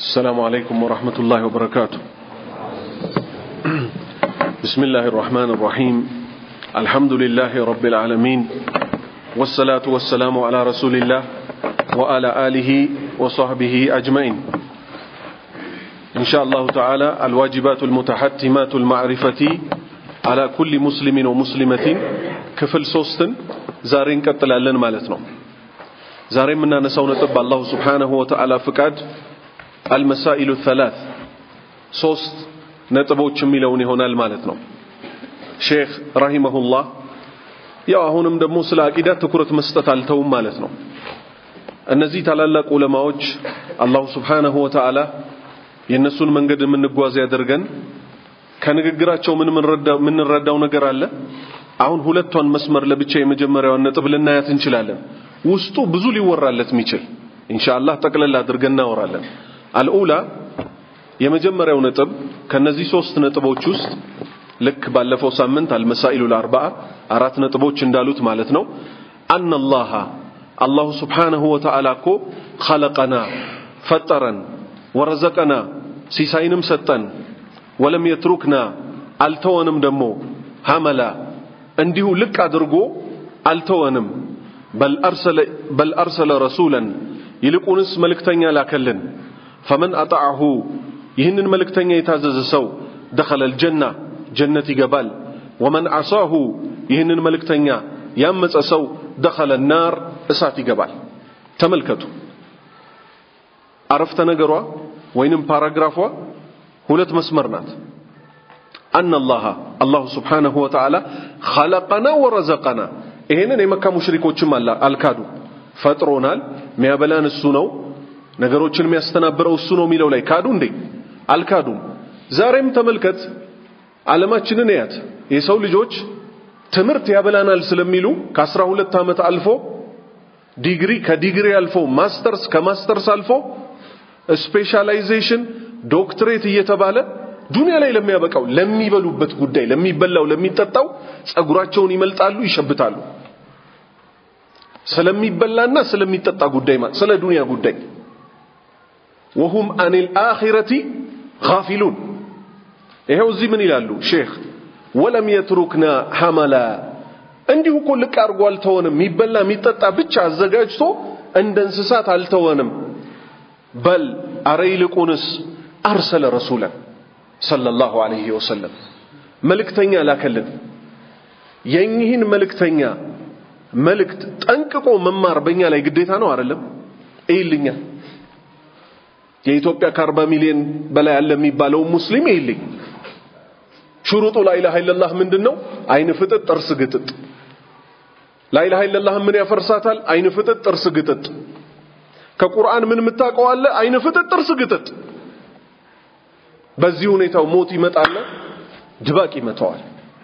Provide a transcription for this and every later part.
السلام عليكم ورحمة الله وبركاته بسم الله الرحمن الرحيم الحمد لله رب العالمين والصلاة والسلام على رسول الله وعلى آله وصحبه أجمعين إن شاء الله تعالى الواجبات المتحتمات المعرفة على كل مسلم ومسلمة كفل سوستن زارين كتلالن مالتنا زارين منا نسو نطب الله سبحانه وتعالى فقاد المسائل الثلاث ሶስት ነጥቦች የሚለውን ይሆናል ማለት ነው ሼክ ረሂመሁላህ ያው አሁንም ደግሞ ስለ አቂዳ ትኩረት መስጠት አልተውም ማለት ነው እነዚህ ታላላቅ ዑለማዎች አላሁ ስብሓነሁ ወተዓላ የእነሱን መንገድ የምንጓዝ ያደርገን ከንግግራቸው ምን የምንረዳው ነገር አለ አሁን ሁለቷን መስመር ለብቻ የመጀመሪያዋን ነጥብ ልናያት እንችላለን ውስጡ ብዙ ሊወራለት የሚችል ኢንሻአላህ ጠቅለል አድርገን እናወራለን አልኡላ የመጀመሪያው ነጥብ ከነዚህ ሶስት ነጥቦች ውስጥ ልክ ባለፈው ሳምንት አልመሳኢሉ ለአርባዓ አራት ነጥቦች እንዳሉት ማለት ነው አነላሃ አላሁ ስብሓነሁ ወተዓላ እኮ ኸለቀና ፈጠረን ወረዘቀና ሲሳይንም ሰጠን ወለም የትሩክና አልተወንም ደግሞ ሐመላ እንዲሁ ልቅ አድርጎ አልተወንም በል አርሰለ ረሱለን ይልቁንስ መልእክተኛ ላከልን ፈመን አጣዐሁ ይህንን መልእክተኛ የታዘዘ ሰው ደኸለ ልጀና ጀነት ይገባል ወመን ዓሳሁ ይህንን መልእክተኛ ያመፀ ሰው ደኸለ ናር እሳት ይገባል ተመልከቱ አረፍተ ነገሯ ወይንም ፓራግራፏ ሁለት መስመር ናት አነ አላህ አላሁ ስብሓነሁ ወተዓላ ኸለቀና ወረዘቀና ይሄንን የመካ ሙሽሪኮችም አልካዱ ፈጥሮናል ሚያበላን እሱ ነው ነገሮችን የሚያስተናብረው እሱ ነው የሚለው ላይ ካዱ እንዴ አልካዱም ዛሬም ተመልከት ዓለማችንን ያት የሰው ልጆች ትምህርት ያበላናል ስለሚሉ ከአስራ ሁለት ዓመት አልፎ ዲግሪ ከዲግሪ አልፎ ማስተርስ ከማስተርስ አልፎ ስፔሻላይዜሽን ዶክትሬት እየተባለ ዱንያ ላይ ለሚያበቃው ለሚበሉበት ጉዳይ ለሚበላው ለሚጠጣው ጸጉራቸውን ይመልጣሉ ይሸብታሉ ስለሚበላና ስለሚጠጣ ጉዳይ ስለ ዱንያ ጉዳይ ወሁም አኒል አኺረቲ ጋፊሉን ይሄው እዚህ ምን ይላሉ ሼክ ወለም የትሩክና ሐመላ እንዲሁ እኮ ልቅ አድርጎ አልተወንም የሚበላ የሚጠጣ ብቻ አዘጋጅቶ እንደ እንስሳት አልተወንም በል አረ ይልቁንስ አርሰለ ረሱለን ሰለላሁ ዐለይሂ ወሰለም መልእክተኛ ላከልን የኚህን መልእክተኛ መልእክት ጠንቅቆ መማር በእኛ ላይ ግዴታ ነው አይደለም ይልኛ የኢትዮጵያ ከአርባ ሚሊዮን በላይ አለ የሚባለው ሙስሊም ይልኝ ሽሩጡ ላኢላሃ ኢለላህ ምንድን ነው አይን ፍጥጥ ጥርስ ግጥጥ ላኢላሃ ኢለላህ ምን ያፈርሳታል አይን ፍጥጥ ጥርስ ግጥጥ ከቁርአን ምን የምታውቀው አለ አይን ፍጥጥ ጥርስ ግጥጥ በዚህ ሁኔታው ሞት ይመጣል ድባቅ ይመታዋል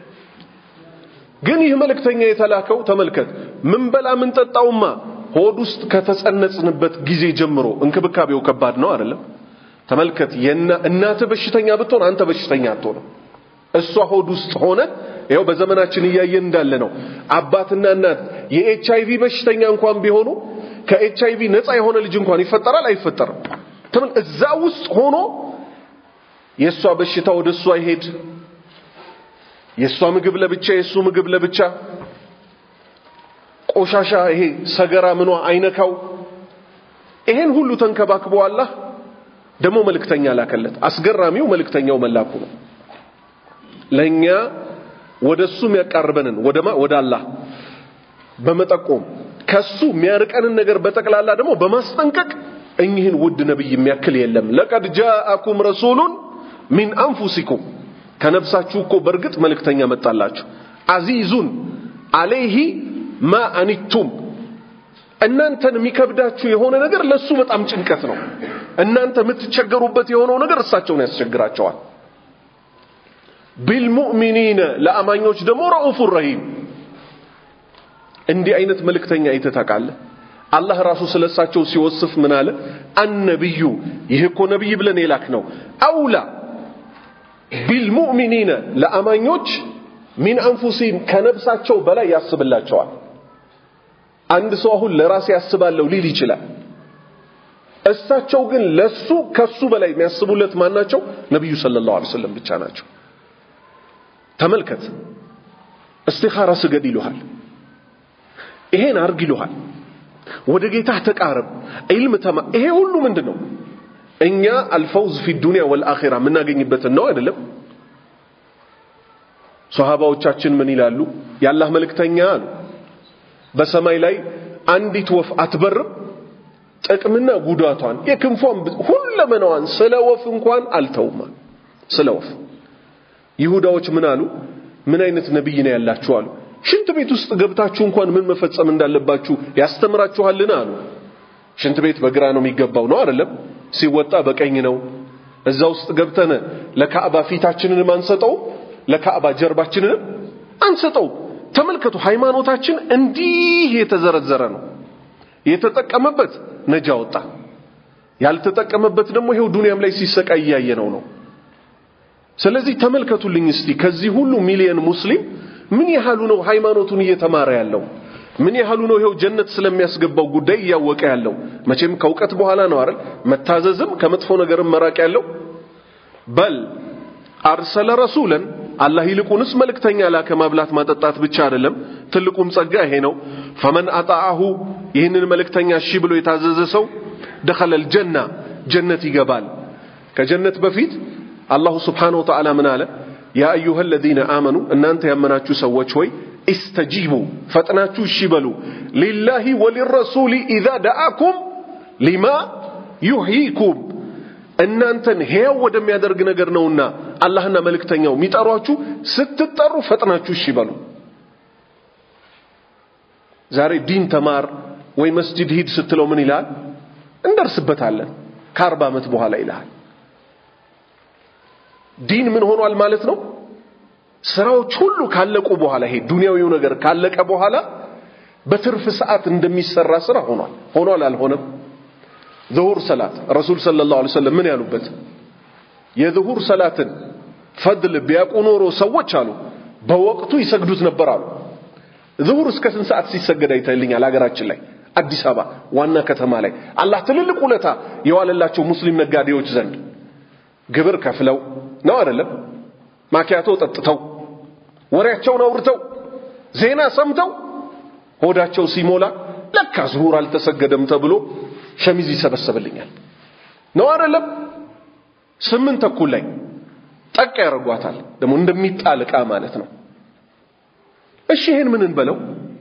ግን ይህ መልእክተኛ የተላከው ተመልከት ምን በላ ምን ጠጣውማ ሆድ ውስጥ ከተጸነጽንበት ጊዜ ጀምሮ እንክብካቤው ከባድ ነው አይደለም ተመልከት እናት በሽተኛ ብትሆን አንተ በሽተኛ አትሆንም እሷ ሆድ ውስጥ ሆነ ይኸው በዘመናችን እያየን እንዳለ ነው አባትና እናት የኤች አይቪ በሽተኛ እንኳን ቢሆኑ ከኤች አይቪ ነፃ የሆነ ልጅ እንኳን ይፈጠራል አይፈጠርም ተመል እዛ ውስጥ ሆኖ የእሷ በሽታ ወደ እሷ ይሄድ የእሷ ምግብ ለብቻ የእሱ ምግብ ለብቻ ቆሻሻ ይሄ ሰገራ ምኗ አይነካው ይሄን ሁሉ ተንከባክቦ አላህ ደግሞ መልእክተኛ ላከለት አስገራሚው መልእክተኛው መላኩ ነው ለኛ ወደሱ የሚያቃርበንን ወደማ ወደ አላህ በመጠቆም ከሱ የሚያርቀንን ነገር በጠቅላላ ደግሞ በማስጠንቀቅ እኚህን ውድ ነብይ የሚያክል የለም ለቀድ ጃአኩም ረሱሉን ሚን አንፉሲኩም ከነፍሳችሁ እኮ በእርግጥ መልእክተኛ መጣላችሁ አዚዙን አለይሂ ማ አኒቱም እናንተን የሚከብዳችሁ የሆነ ነገር ለሱ በጣም ጭንቀት ነው እናንተ የምትቸገሩበት የሆነው ነገር እሳቸውን ያስቸግራቸዋል ቢልሙእሚኒነ ለአማኞች ደግሞ ረኡፉ ረሂም እንዲህ አይነት መልእክተኛ አይተህ ታውቃለህ አላህ ራሱ ስለሳቸው ሲወስፍ ምን አለ አነብዩ ይህ እኮ ነብይ ብለን የላክ ነው አውላ ቢልሙእሚኒነ ለአማኞች ሚን አንፉሲም ከነብሳቸው በላይ ያስብላቸዋል አንድ ሰው አሁን ለራሴ ያስባለሁ ሊል ይችላል እሳቸው ግን ለሱ ከሱ በላይ የሚያስቡለት ማን ናቸው? ነቢዩ ሰለላሁ ዐለይሂ ወሰለም ብቻ ናቸው። ተመልከት፣ እስቲኻራ ስገድ ይሉሃል፣ ይሄን አርግ ይሉሃል፣ ወደ ጌታህ ተቃረብ፣ ዒልም ተማ። ይሄ ሁሉ ምንድን ነው? እኛ አልፈውዝ ፊ ዱንያ ወልአኺራ የምናገኝበትን ነው አይደለም? ሶሃባዎቻችን ምን ይላሉ? የአላህ መልእክተኛ አሉ በሰማይ ላይ አንዲት ወፍ አትበርም ጥቅምና ጉዳቷን የክንፏን ሁለመናዋን ስለ ወፍ እንኳን አልተውማ። ስለ ወፍ ይሁዳዎች ምን አሉ? ምን አይነት ነብይ ነው ያላችሁ አሉ። ሽንት ቤት ውስጥ ገብታችሁ እንኳን ምን መፈጸም እንዳለባችሁ ያስተምራችኋልን አሉ። ሽንት ቤት በግራ ነው የሚገባው ነው አይደለም? ሲወጣ በቀኝ ነው። እዛ ውስጥ ገብተን ለካዕባ ፊታችንን አንሰጠው፣ ለካዕባ ጀርባችንን አንሰጠው። ተመልከቱ፣ ሃይማኖታችን እንዲህ የተዘረዘረ ነው። የተጠቀመበት ነጃ ወጣ፣ ያልተጠቀመበት ደግሞ ይሄው ዱንያም ላይ ሲሰቃይ እያየነው ነው። ስለዚህ ተመልከቱልኝ እስቲ ከዚህ ሁሉ ሚሊየን ሙስሊም ምን ያህሉ ነው ሃይማኖቱን እየተማረ ያለው? ምን ያህሉ ነው ይሄው ጀነት ስለሚያስገባው ጉዳይ እያወቀ ያለው? መቼም ከእውቀት በኋላ ነው አይደል መታዘዝም ከመጥፎ ነገርም መራቅ ያለው። በል አርሰለ ረሱለን አላህ ይልቁንስ መልእክተኛ ላከ። ማብላት ማጠጣት ብቻ አይደለም፣ ትልቁም ጸጋ ይሄ ነው። ፈመን አጣአሁ ይህንን መልእክተኛ እሺ ብሎ የታዘዘ ሰው ደኸለል ጀና ጀነት ይገባል። ከጀነት በፊት አላሁ ስብሓነሁ ወተዓላ ምን አለ? ያ አዩሃ አለዚነ አመኑ እናንተ ያመናችሁ ሰዎች ሆይ ኢስተጂቡ ፈጥናችሁ እሺ በሉ ሊላሂ ወሊረሱሊ ኢዛ ደአኩም ሊማ ዩሕይኩም እናንተን ሕያው ወደሚያደርግ ነገር ነውና አላህና መልእክተኛው የሚጠሯችሁ ስትጠሩ ፈጥናችሁ እሺ በሉ። ዛሬ ዲን ተማር ወይ መስጂድ ሂድ ስትለው ምን ይልሃል? እንደርስበታለን ከአርባ ዓመት በኋላ ይልሃል። ዲን ምን ሆኗል ማለት ነው? ስራዎች ሁሉ ካለቁ በኋላ ይሄ ዱንያዊው ነገር ካለቀ በኋላ በትርፍ ሰዓት እንደሚሰራ ስራ ሆኗል። ሆኗል አልሆነም? ዙሁር ሰላት ረሱል ሰለላሁ ዐለይሂ ወሰለም ምን ያሉበት የዙሁር ሰላትን ፈድል ቢያውቁ ኖሮ ሰዎች አሉ በወቅቱ ይሰግዱት ነበር አሉ። ዙሁር እስከ ስንት ሰዓት ሲሰገድ አይተልኛል? ሀገራችን ላይ አዲስ አበባ ዋና ከተማ ላይ አላህ ትልልቅ ውለታ የዋለላቸው ሙስሊም ነጋዴዎች ዘንድ ግብር ከፍለው ነው አይደለም? ማኪያቶ ጠጥተው ወሬያቸውን አውርተው ዜና ሰምተው ሆዳቸው ሲሞላ ለካ ዙሁር አልተሰገደም ተብሎ ሸሚዝ ይሰበሰብልኛል ነው አይደለም? ስምንት ተኩል ላይ ጠቅ ያደርጓታል። ደግሞ እንደሚጣል ዕቃ ማለት ነው። እሺ ይሄን ምን እንበለው?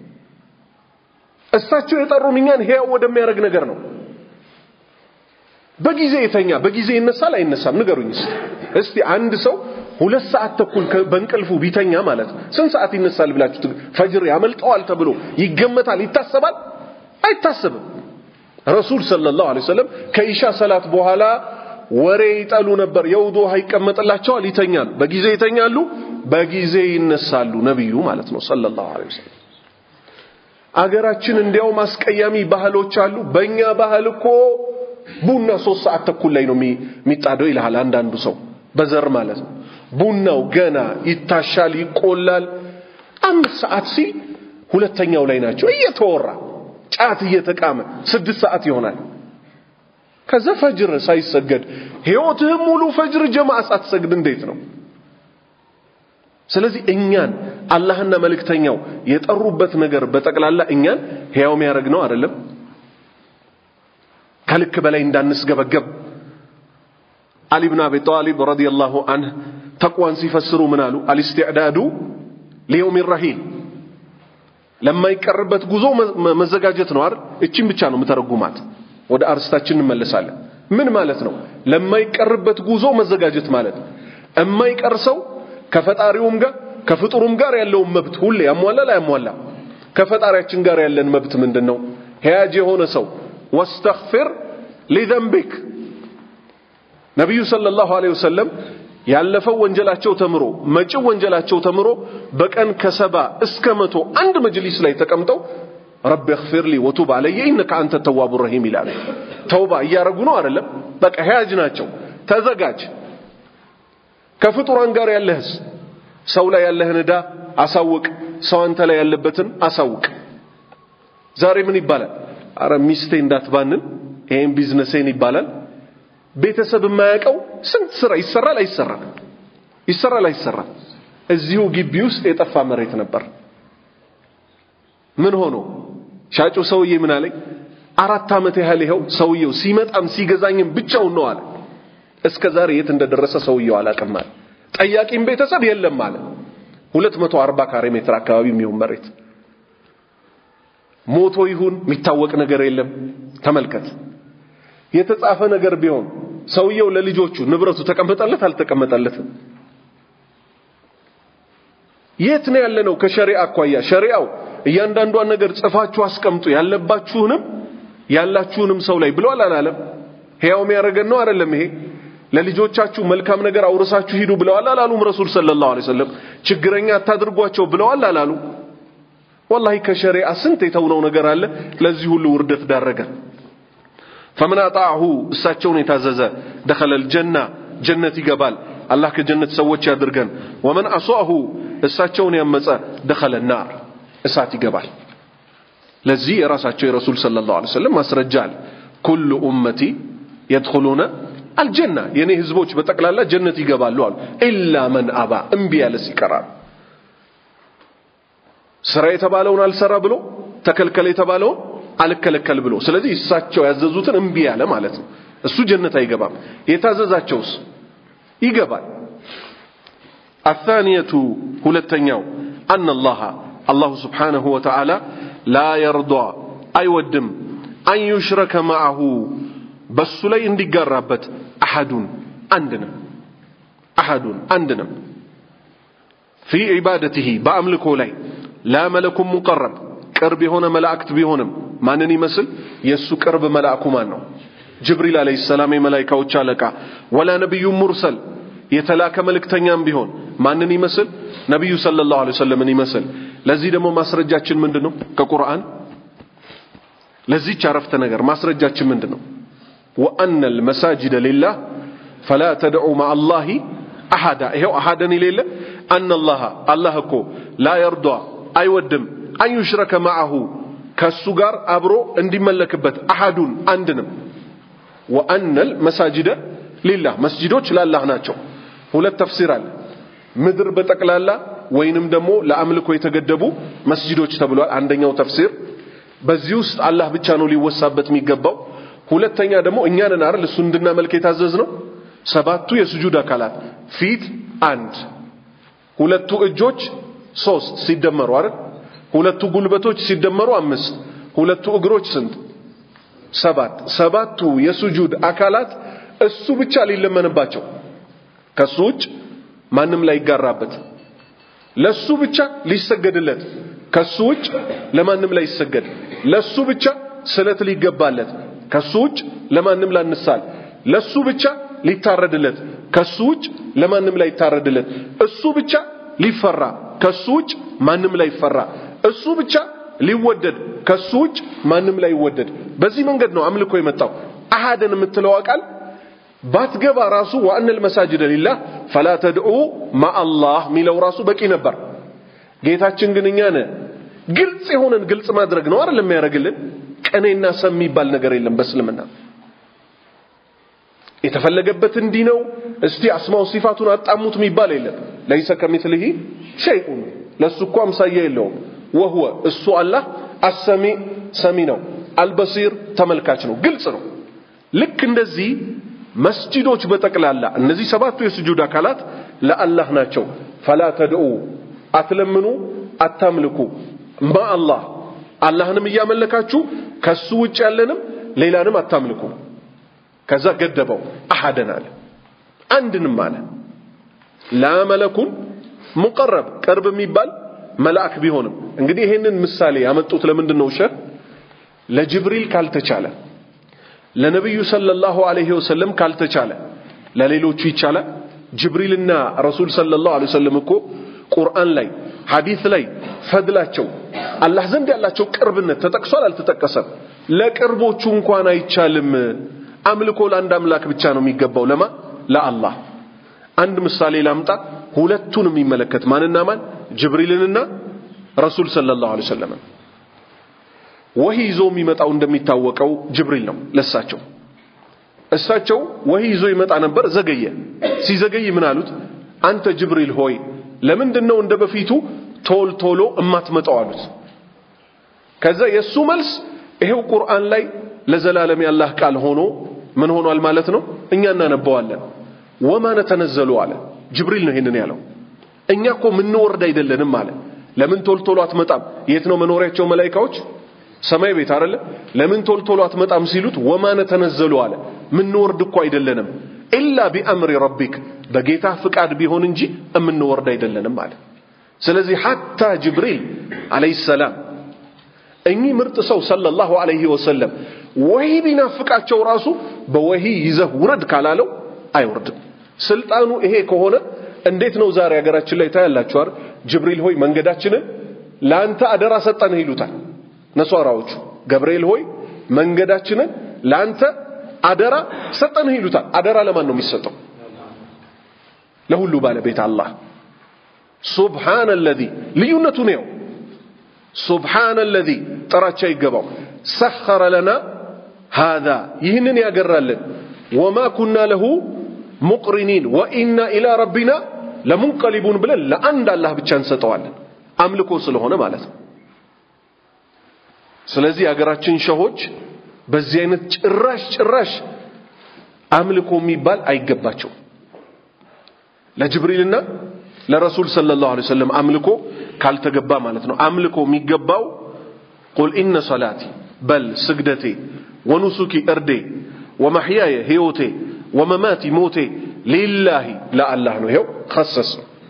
እሳቸው የጠሩን እኛን ሕያው ወደሚያደርግ ነገር ነው። በጊዜ የተኛ በጊዜ ይነሳል አይነሳም? ንገሩኝ እስቲ። እስቲ አንድ ሰው ሁለት ሰዓት ተኩል በእንቅልፉ ቢተኛ ማለት ስንት ሰዓት ይነሳል ብላችሁ ፈጅር ያመልጠዋል ተብሎ ይገመታል? ይታሰባል? አይታሰብም። ረሱል ሰለላሁ ዐለይሂ ወሰለም ከኢሻ ሰላት በኋላ ወሬ ይጠሉ ነበር። የውዱ ውሃ ይቀመጥላቸዋል፣ ይተኛሉ። በጊዜ ይተኛሉ፣ በጊዜ ይነሳሉ። ነቢዩ ማለት ነው ሰለላሁ ዐለይሂ ወሰለም። አገራችን እንዲያውም አስቀያሚ ባህሎች አሉ። በእኛ ባህል እኮ ቡና ሶስት ሰዓት ተኩል ላይ ነው የሚጣደው ይልሃል አንዳንዱ ሰው በዘር ማለት ነው። ቡናው ገና ይታሻል፣ ይቆላል። አምስት ሰዓት ሲል ሁለተኛው ላይ ናቸው እየተወራ ጫት እየተቃመ ስድስት ሰዓት ይሆናል። ከዛ ፈጅር ሳይሰገድ ህይወትህም ሙሉ ፈጅር ጀማዓ ሳትሰግድ እንዴት ነው? ስለዚህ እኛን አላህና መልእክተኛው የጠሩበት ነገር በጠቅላላ እኛን ሕያው የሚያደርግ ነው አይደለም? ከልክ በላይ እንዳንስገበገብ አሊ ብን አቢ ጣሊብ ረዲየላሁ አንህ ተቅዋን ሲፈስሩ ምን አሉ? አልስትዕዳዱ ሊየውም ረሂል ለማይቀርበት ጉዞ መዘጋጀት ነው አይደል? እቺን ብቻ ነው የምተረጉማት። ወደ አርስታችን እንመለሳለን። ምን ማለት ነው? ለማይቀርበት ጉዞ መዘጋጀት ማለት እማይቀር ሰው ከፈጣሪውም ጋር ከፍጡሩም ጋር ያለውን መብት ሁሌ ያሟላል አያሟላ? ከፈጣሪያችን ጋር ያለን መብት ምንድን ነው? ሕያጅ የሆነ ሰው ወስተግፊር ሊዘንቢክ ነቢዩ ሰለላሁ ዐለይሂ ወሰለም ያለፈው ወንጀላቸው ተምሮ መጪው ወንጀላቸው ተምሮ በቀን ከሰባ እስከ መቶ አንድ መጅሊስ ላይ ተቀምጠው ረቢ እግፊር ሊ ወቱብ አለየ ኢነከ አንተ ተዋቡ ረሂም ይላሉ። ተውባ እያረጉ ነው አይደለም? በቃ ሕያጅ ናቸው። ተዘጋጅ። ከፍጡራን ጋር ያለህስ ሰው ላይ ያለህን ዕዳ አሳውቅ። ሰው አንተ ላይ ያለበትን አሳውቅ። ዛሬ ምን ይባላል? አረ ሚስቴ እንዳትባንን ይሄን ቢዝነሴን ይባላል። ቤተሰብ የማያውቀው ስንት ስራ ይሰራል አይሰራም? ይሰራል አይሰራም? እዚሁ ግቢ ውስጥ የጠፋ መሬት ነበር። ምን ሆኖ ሻጩ ሰውዬ ምን አለኝ? አራት ዓመት ያህል ይኸው ሰውየው ሲመጣም ሲገዛኝም ብቻውን ነው አለ። እስከ ዛሬ የት እንደደረሰ ሰውየው አላውቅም አለ። ጠያቂም ቤተሰብ የለም አለ። 240 ካሬ ሜትር አካባቢ የሚሆን መሬት ሞቶ ይሁን የሚታወቅ ነገር የለም። ተመልከት፣ የተጻፈ ነገር ቢሆን ሰውየው ለልጆቹ ንብረቱ ተቀመጠለት አልተቀመጠለትም? የት ነው ያለነው? ከሸሪዓ አኳያ ሸሪዓው እያንዳንዷን ነገር ጽፋችሁ አስቀምጡ ያለባችሁንም ያላችሁንም ሰው ላይ ብሏል አላለም? ሕያው የሚያደርገን ነው አይደለም? ይሄ ለልጆቻችሁ መልካም ነገር አውርሳችሁ ሂዱ ብለዋል አላሉም? ረሱል ሰለላሁ ዐለይሂ ወሰለም ችግረኛ አታድርጓቸው ብለዋል አላሉ? ወላሂ ከሸሪዓ ስንት የተውነው ነገር አለ። ለዚህ ሁሉ ውርደት ዳረገ። ፈመን አጣዐሁ እሳቸውን የታዘዘ ደኸለል ጀና ጀነት ይገባል። አላህ ከጀነት ሰዎች ያድርገን። ወመን አሷሁ እሳቸውን ያመፀ ደኸለ ናር እሳት ይገባል። ለዚህ የራሳቸው የረሱል ሰለላሁ ዐለይሂ ወሰለም ማስረጃ አለ። ኩሉ ኡመቲ የድኹሉነ አልጀና የኔ ህዝቦች በጠቅላላ ጀነት ይገባሉ አሉ። ኢላ መን አባ እምቢ ያለስ ይቀራል። ስራ የተባለውን አልሰራ ብሎ ተከልከለ የተባለውን አልከለከል ብሎ ስለዚህ እሳቸው ያዘዙትን እምቢ ያለ ማለት ነው። እሱ ጀነት አይገባም። የታዘዛቸውስ ይገባል። አታንየቱ ሁለተኛው አነ አላህ አላሁ ስብሓነሁ ወተዓላ ላ የርዷ አይወድም አን ዩሽረከ ማዐሁ በሱ ላይ እንዲጋራበት አሐዱን አንድንም አሐዱን አንድንም ፊ ዒባደትህ በአምልኮ ላይ ላ መለኩም ሙቀረብ ቅርብ የሆነ መላእክት ቢሆንም ማንን ይመስል የእሱ ቅርብ መልአኩ ማን ነው? ጅብሪል ዓለይሂ ሰላም የመላይካዎች አለቃ። ወላ ነቢዩ ሙርሰል የተላከ መልእክተኛም ቢሆን ማንን ይመስል? ነቢዩ ሰለላሁ ዐለይሂ ወሰለምን ይመስል። ለዚህ ደግሞ ማስረጃችን ምንድን ነው? ከቁርአን ለዚህች አረፍተ ነገር ማስረጃችን ምንድን ነው? ወአነ ልመሳጅደ ሊላህ ፈላ ተድዑ ማአላሂ አሐዳ። ይኸው አሐደን የሌለ አነላህ አላህ እኮ ላ የርዷ አይወድም አን ዩሽረከ ማዐሁ ከሱ ጋር አብሮ እንዲመለክበት አሐዱን አንድንም ወአነል መሳጅደ ሊላህ መስጂዶች ላላህ ናቸው። ሁለት ተፍሲር አለ። ምድር በጠቅላላ ወይንም ደግሞ ለአምልኮ የተገደቡ መስጂዶች ተብሏል። አንደኛው ተፍሲር በዚህ ውስጥ አላህ ብቻ ነው ሊወሳበት የሚገባው። ሁለተኛ ደግሞ እኛንን አይደል እሱ እንድናመልክ የታዘዝ ነው። ሰባቱ የስጁድ አካላት ፊት አንድ፣ ሁለቱ እጆች ሶስት ሲደመሩ አይደል ሁለቱ ጉልበቶች ሲደመሩ አምስት፣ ሁለቱ እግሮች ስንት? ሰባት። ሰባቱ የሱጁድ አካላት እሱ ብቻ ሊለመንባቸው ከሱ ውጭ ማንም ላይ ይጋራበት፣ ለሱ ብቻ ሊሰገድለት ከሱ ውጭ ለማንም ላይ ይሰገድ፣ ለሱ ብቻ ስለት ሊገባለት ከሱ ውጭ ለማንም ላንሳል፣ ለሱ ብቻ ሊታረድለት ከሱ ውጭ ለማንም ላይ ይታረድለት፣ እሱ ብቻ ሊፈራ ከሱ ውጭ ማንም ላይ ይፈራ እሱ ብቻ ሊወደድ ከሱ ውጭ ማንም ላይ ይወደድ። በዚህ መንገድ ነው አምልኮ የመጣው። አሃደን የምትለው ቃል ባትገባ ራሱ ወአነል መሳጅደ ሊላህ ፈላ ተድዑ ማአላህ ሚለው ራሱ በቂ ነበር። ጌታችን ግን እኛን ግልጽ የሆነን ግልጽ ማድረግ ነው አይደል የሚያደርግልን። ቀኔና ሰም የሚባል ነገር የለም በእስልምና የተፈለገበት እንዲህ ነው። እስቲ አስማው ሲፋቱን አጣሙት የሚባል የለም። ለይሰ ከሚትልሂ ሸይኡን ለሱ እኮ አምሳያ የለውም። ወህወ እሱ አላህ አሰሚ ሰሚ ነው፣ አልበሲር ተመልካች ነው። ግልጽ ነው። ልክ እንደዚህ መስጂዶች በጠቅላላ እነዚህ ሰባቱ የስጁድ አካላት ለአላህ ናቸው። ፈላ ተድዑ አትለምኑ፣ አታምልኩ ማ አላህ አላህንም እያመለካችሁ ከሱ ውጭ ያለንም ሌላንም አታምልኩ። ከዛ ገደበው አሐደን አለ አንድንም አለ ላ መለኩን ሙቀረብ ቅርብ የሚባል መልአክ ቢሆንም እንግዲህ ይሄንን ምሳሌ ያመጡት ለምንድን ነው? ሸህ ለጅብሪል ካልተቻለ ለነብዩ ሰለላሁ ዐለይሂ ወሰለም ካልተቻለ ለሌሎቹ ይቻላል። ጅብሪልና ረሱል ሰለላሁ ዐለይሂ ወሰለም እኮ ቁርአን ላይ ሐዲስ ላይ ፈድላቸው አላህ ዘንድ ያላቸው ቅርብነት ተጠቅሷል አልተጠቀሰም? ለቅርቦቹ እንኳን አይቻልም። አምልኮ ለአንድ አምላክ ብቻ ነው የሚገባው። ለማ ለአላህ። አንድ ምሳሌ ላምጣ፣ ሁለቱን የሚመለከት ማንና ማን? ጅብሪልንና ረሱል ሰለላሁ ዐለይሂ ወሰለም። ወሂ ይዞ የሚመጣው እንደሚታወቀው ጅብሪል ነው ለሳቸው እሳቸው ወሂ ይዞ ይመጣ ነበር ዘገየ ሲዘገይ ምን አሉት አንተ ጅብሪል ሆይ ለምንድን ነው እንደ በፊቱ ቶል ቶሎ እማትመጣው አሉት ከዛ የእሱ መልስ ይሄው ቁርአን ላይ ለዘላለም ያላህ ቃል ሆኖ ምን ሆኗል ማለት ነው እኛ እናነበዋለን ወማ ነተነዘሉ አለ ጅብሪል ነው ይሄንን ያለው እኛ እኮ ምንወርድ አይደለንም አለ ለምን ቶል ቶሎ አትመጣም የት ነው መኖሪያቸው መላይካዎች ሰማይ ቤት አይደለ ለምን ቶል ቶሎ አትመጣም ሲሉት ወማ ነተነዘሉ አለ ምንወርድ እኮ አይደለንም ኢላ ቢአምሪ ረቢክ በጌታ ፍቃድ ቢሆን እንጂ እምንወርድ አይደለንም አለ ስለዚህ ሐታ ጅብሪል አለይሂ ሰላም እኚህ ምርጥ ሰው ሰለላሁ ዐለይሂ ወሰለም ወሂ ቢናፍቃቸው ራሱ በወሂ ይዘህ ውረድ ካላለው አይወርድም ስልጣኑ ይሄ ከሆነ እንዴት ነው ዛሬ ሀገራችን ላይ ታያላችሁ አይደል ጅብሪል ሆይ መንገዳችንን ለአንተ አደራ ሰጠንህ ይሉታል ነሷራዎቹ ገብርኤል ሆይ መንገዳችንን ለአንተ አደራ ሰጠንህ ይሉታል አደራ ለማን ነው የሚሰጠው ለሁሉ ባለቤት አላህ ሱብሃነ አለዚ ልዩነቱ ነው ሱብሃነ አለዚ ጥራቻ ይገባው ሰኸረ ለና ሃዛ ይህንን ያገራልን ወማ ኩና ለሁ ሙቅሪኒን ወኢና ኢላ ረቢና ለሙንቀሊቡን ብለን ለአንድ አላህ ብቻ እንሰጠዋለን አምልኮ ስለሆነ ማለት ነው ስለዚህ የሀገራችን ሸሆች በዚህ አይነት ጭራሽ ጭራሽ አምልኮ የሚባል አይገባቸው ለጅብሪልና ለረሱል ሰለላሁ ዐለይሂ ወሰለም አምልኮ ካልተገባ ማለት ነው አምልኮ የሚገባው ቁል ኢነ ሰላቲ በል ስግደቴ ወኑሱኪ እርዴ ወመሕያየ ህይወቴ ወመማቲ ሞቴ ሊላሂ ለአላህ ነው ይኸው ከሰስ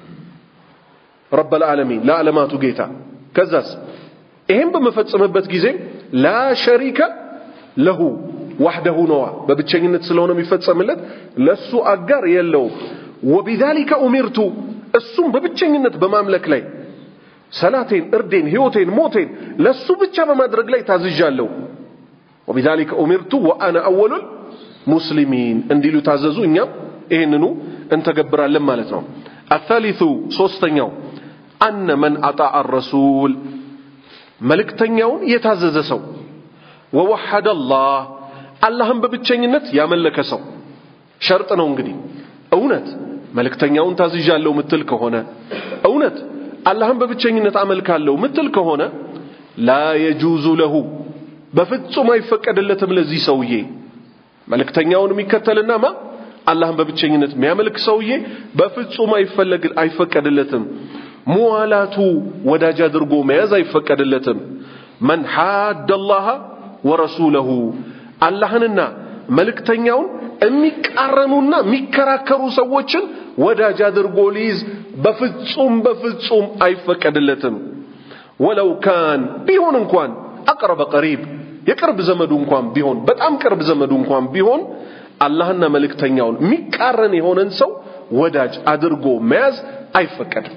ረብ ልዓለሚን ለዓለማቱ ጌታ ከዛስ ይሄን በመፈጸምበት ጊዜ ላ ሸሪከ ለሁ ዋህደሁ ነዋ በብቸኝነት ስለሆነ የሚፈጸምለት ለሱ አጋር የለውም ወቢዛሊከ ኡሚርቱ እሱም በብቸኝነት በማምለክ ላይ ሰላቴን እርዴን ህይወቴን ሞቴን ለሱ ብቻ በማድረግ ላይ ታዝዣለሁ ወቢዛሊከ ኡሚርቱ ወአነ አወሉል ሙስሊሚን እንዲሉ ታዘዙ እኛም ይህንኑ እንተገብራለን ማለት ነው አታሊቱ ሶስተኛው አነ መን አጣዐ ረሱል መልእክተኛውን የታዘዘ ሰው ወወሐደ አላህ አላህን በብቸኝነት ያመለከ ሰው ሸርጥ ነው እንግዲህ እውነት መልእክተኛውን ታዝዣለሁ ምትል ከሆነ እውነት አላህን በብቸኝነት አመልካለሁ ምትል ከሆነ ላ የጁዙ ለሁ በፍጹም አይፈቀድለትም ለዚህ ሰውዬ መልእክተኛውን የሚከተልና ማ አላህን በብቸኝነት የሚያመልክ ሰውዬ በፍጹም አይፈለግ አይፈቀድለትም ሙዋላቱ ወዳጅ አድርጎ መያዝ አይፈቀድለትም መን ሓደ አላህ ወረሱለሁ አላህንና መልእክተኛውን የሚቃረኑና የሚከራከሩ ሰዎችን ወዳጅ አድርጎ ሊይዝ በፍጹም በፍጹም አይፈቀድለትም ወለው ካን ቢሆን እንኳን አቅረበ ቀሪብ የቅርብ ዘመዱ እንኳን ቢሆን በጣም ቅርብ ዘመዱ እንኳን ቢሆን አላህና መልእክተኛውን የሚቃረን የሆነን ሰው ወዳጅ አድርጎ መያዝ አይፈቀድም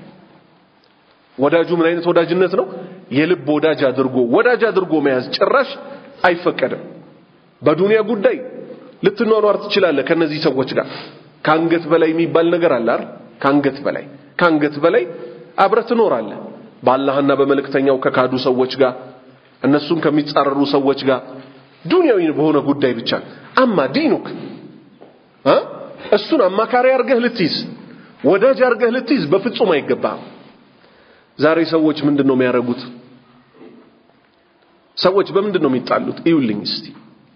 ወዳጁ ምን አይነት ወዳጅነት ነው የልብ ወዳጅ አድርጎ ወዳጅ አድርጎ መያዝ ጭራሽ አይፈቀድም በዱንያ ጉዳይ ልትኗኗር ትችላለህ ከነዚህ ሰዎች ጋር ከአንገት በላይ የሚባል ነገር አለ አይደል ከአንገት በላይ ከአንገት በላይ አብረህ ትኖራለህ በአላህና በመልእክተኛው ከካዱ ሰዎች ጋር እነሱን ከሚጻረሩ ሰዎች ጋር ዱንያዊ በሆነ ጉዳይ ብቻ አማ ዲኑክ እ እሱን አማካሪ አርገህ ልትይዝ ወዳጅ አርገህ ልትይዝ በፍጹም አይገባም ዛሬ ሰዎች ምንድን ነው የሚያደርጉት ሰዎች በምንድን ነው የሚጣሉት እዩልኝ እስቲ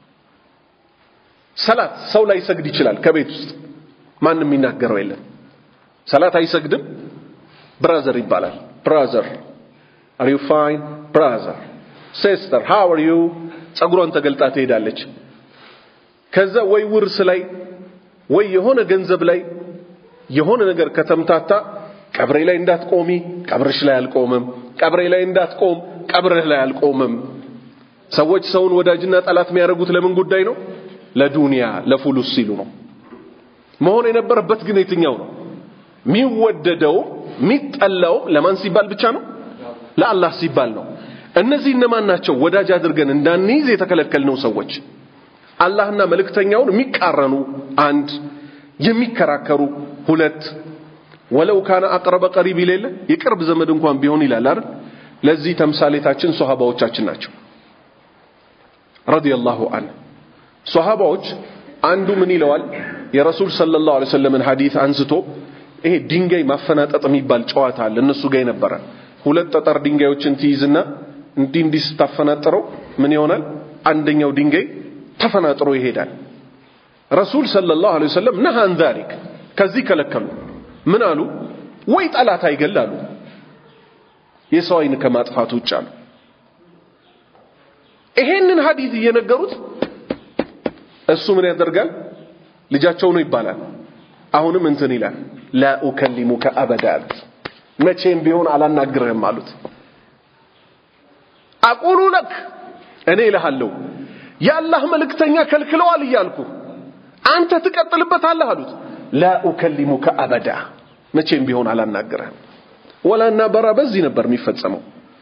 ሰላት ሰው ላይ ሰግድ ይችላል ከቤት ውስጥ ማንም የሚናገረው የለም ሰላት አይሰግድም ብራዘር ይባላል ብራዘር አር ዩ ፋይን ብራዘር ሲስተር ሃው አር ዩ ጸጉሯን ተገልጣ ትሄዳለች ከዛ ወይ ውርስ ላይ ወይ የሆነ ገንዘብ ላይ የሆነ ነገር ከተምታታ ቀብሬ ላይ እንዳትቆሚ ቀብርሽ ላይ አልቆምም ቀብሬ ላይ እንዳትቆም ቀብርህ ላይ አልቆምም ሰዎች ሰውን ወዳጅና ጠላት የሚያደርጉት ለምን ጉዳይ ነው ለዱንያ ለፉሉስ ሲሉ ነው መሆን የነበረበት ግን የትኛው ነው የሚወደደው የሚጠላው ለማን ሲባል ብቻ ነው ለአላህ ሲባል ነው እነዚህ እነማን ናቸው ወዳጅ አድርገን እንዳንይዝ የተከለከልነው ሰዎች አላህና መልእክተኛውን የሚቃረኑ አንድ የሚከራከሩ ሁለት ወለው ካነ አቅረበ ቀሪብ ይሌለ የቅርብ ዘመድ እንኳን ቢሆን ይላል አይደል ለዚህ ተምሳሌታችን ሶሃባዎቻችን ናቸው ረዲየላሁ ዐንሁ ሶሃባዎች አንዱ ምን ይለዋል የረሱል ሰለላሁ ዐለይሂ ወሰለምን ሐዲስ አንስቶ ይሄ ድንጋይ ማፈናጠጥ የሚባል ጨዋታ አለ እነሱ ጋር የነበረ ሁለት ጠጠር ድንጋዮችን ትይዝና እንዲህ እንዲህ ስታፈናጥረው ምን ይሆናል አንደኛው ድንጋይ ተፈናጥሮ ይሄዳል ረሱል ሰለላሁ ዐለይሂ ወሰለም ነሃን ዛሊክ ከዚህ ከለከሉ ምን አሉ ወይ ጠላት አይገል አሉ የሰው አይን ከማጥፋት ውጭ አሉ ይሄንን ሐዲስ እየነገሩት እሱ ምን ያደርጋል ልጃቸው ነው ይባላል አሁንም እንትን ይላል ላ ኡከሊሙከ አበዳት መቼም ቢሆን አላናግርህም አሉት አቁሉ ለክ እኔ እልሃለሁ የአላህ መልእክተኛ ከልክለዋል እያልኩ አንተ ትቀጥልበታለህ አሉት ላ ኡከሊሙከ አበዳ መቼም ቢሆን አላናግርህም ወላና በራ በዚህ ነበር የሚፈጸመው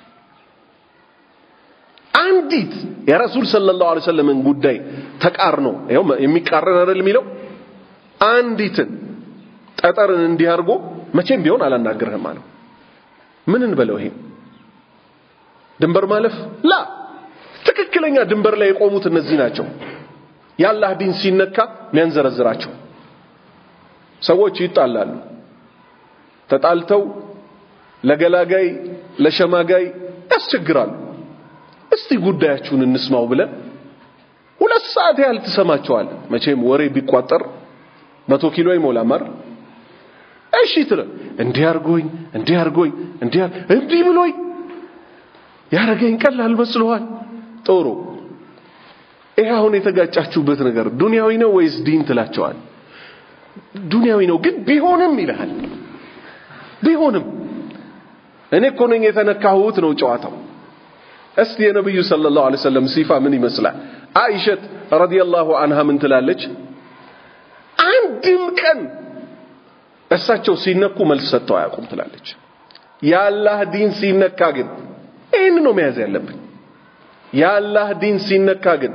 አንዲት የረሱል ሰለላሁ ዐለይሂ ወሰለምን ጉዳይ ተቃርኖ ይኸው የሚቃረን አይደል የሚለው አንዲትን ጠጠርን እንዲህ አድርጎ መቼም ቢሆን አላናግርህም አለው ምን እንበለው ይሄ ድንበር ማለፍ ላ ትክክለኛ ድንበር ላይ የቆሙት እነዚህ ናቸው የአላህ ዲን ሲነካ የሚያንዘረዝራቸው ሰዎች ይጣላሉ ተጣልተው ለገላጋይ ለሸማጋይ ያስቸግራሉ እስቲ ጉዳያችሁን እንስማው ብለን ሁለት ሰዓት ያህል ትሰማቸዋል መቼም ወሬ ቢቋጠር መቶ ኪሎ አይሞላም አይደል እሺ ትለ እንዲህ አርጎኝ እንዲህ አርጎኝ እንዲህ እንዲህ ብሎኝ ያረገኝ ቀላል መስሎሃል ጥሩ ይሄ አሁን የተጋጫችሁበት ነገር ዱንያዊ ነው ወይስ ዲን ትላቸዋል ዱንያዊ ነው ግን ቢሆንም ይልሃል ቢሆንም እኔ እኮ ነኝ የተነካሁት ነው ጨዋታው እስቲ የነብዩ ሰለላሁ ዐለይሂ ወሰለም ሲፋ ምን ይመስላል አይሸት ረዲየላሁ ዐንሃ ምን ትላለች አንድም ቀን እሳቸው ሲነኩ መልስ ሰጥተው አያውቁም ትላለች የአላህ ዲን ሲነካ ግን ይህን ነው መያዝ ያለብን የአላህ ዲን ሲነካ ግን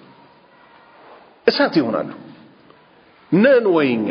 እሳት ይሆናሉ ነን ወይኛ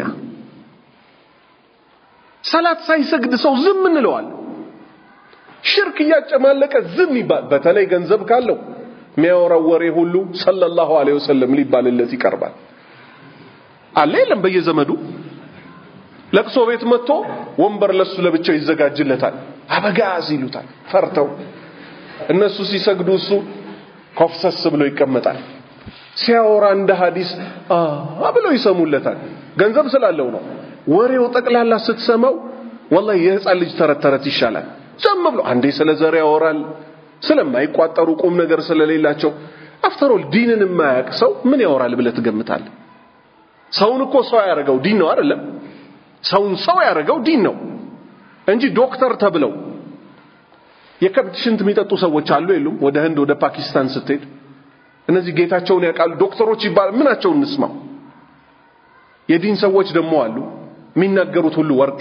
ሰላት ሳይሰግድ ሰው ዝም እንለዋል ሽርክ እያጨማለቀ ዝም ይባል በተለይ ገንዘብ ካለው የሚያወራው ወሬ ሁሉ ሰለላሁ ዐለይሂ ወሰለም ሊባልለት ይቀርባል አለ የለም በየዘመዱ ለቅሶ ቤት መጥቶ ወንበር ለሱ ለብቻው ይዘጋጅለታል አበጋዝ ይሉታል ፈርተው እነሱ ሲሰግዱ እሱ ኮፍሰስ ብሎ ይቀመጣል ሲያወራ እንደ ሐዲስ አ ብለው ይሰሙለታል ገንዘብ ስላለው ነው ወሬው ጠቅላላ ስትሰማው ወላሂ የህፃን ልጅ ተረት ተረት ይሻላል ዝም ብሎ አንዴ ስለ ዘር ያወራል ስለማይቋጠሩ ቁም ነገር ስለሌላቸው አፍተሮል ዲንን የማያውቅ ሰው ምን ያወራል ብለህ ትገምታለህ ሰውን እኮ ሰው ያደረገው ዲን ነው አይደለም ሰውን ሰው ያደረገው ዲን ነው እንጂ ዶክተር ተብለው የከብት ሽንት የሚጠጡ ሰዎች አሉ የሉም ወደ ህንድ ወደ ፓኪስታን ስትሄድ እነዚህ ጌታቸውን ያውቃሉ ዶክተሮች ይባል ምናቸውን እንስማው የዲን ሰዎች ደግሞ አሉ የሚናገሩት ሁሉ ወርቅ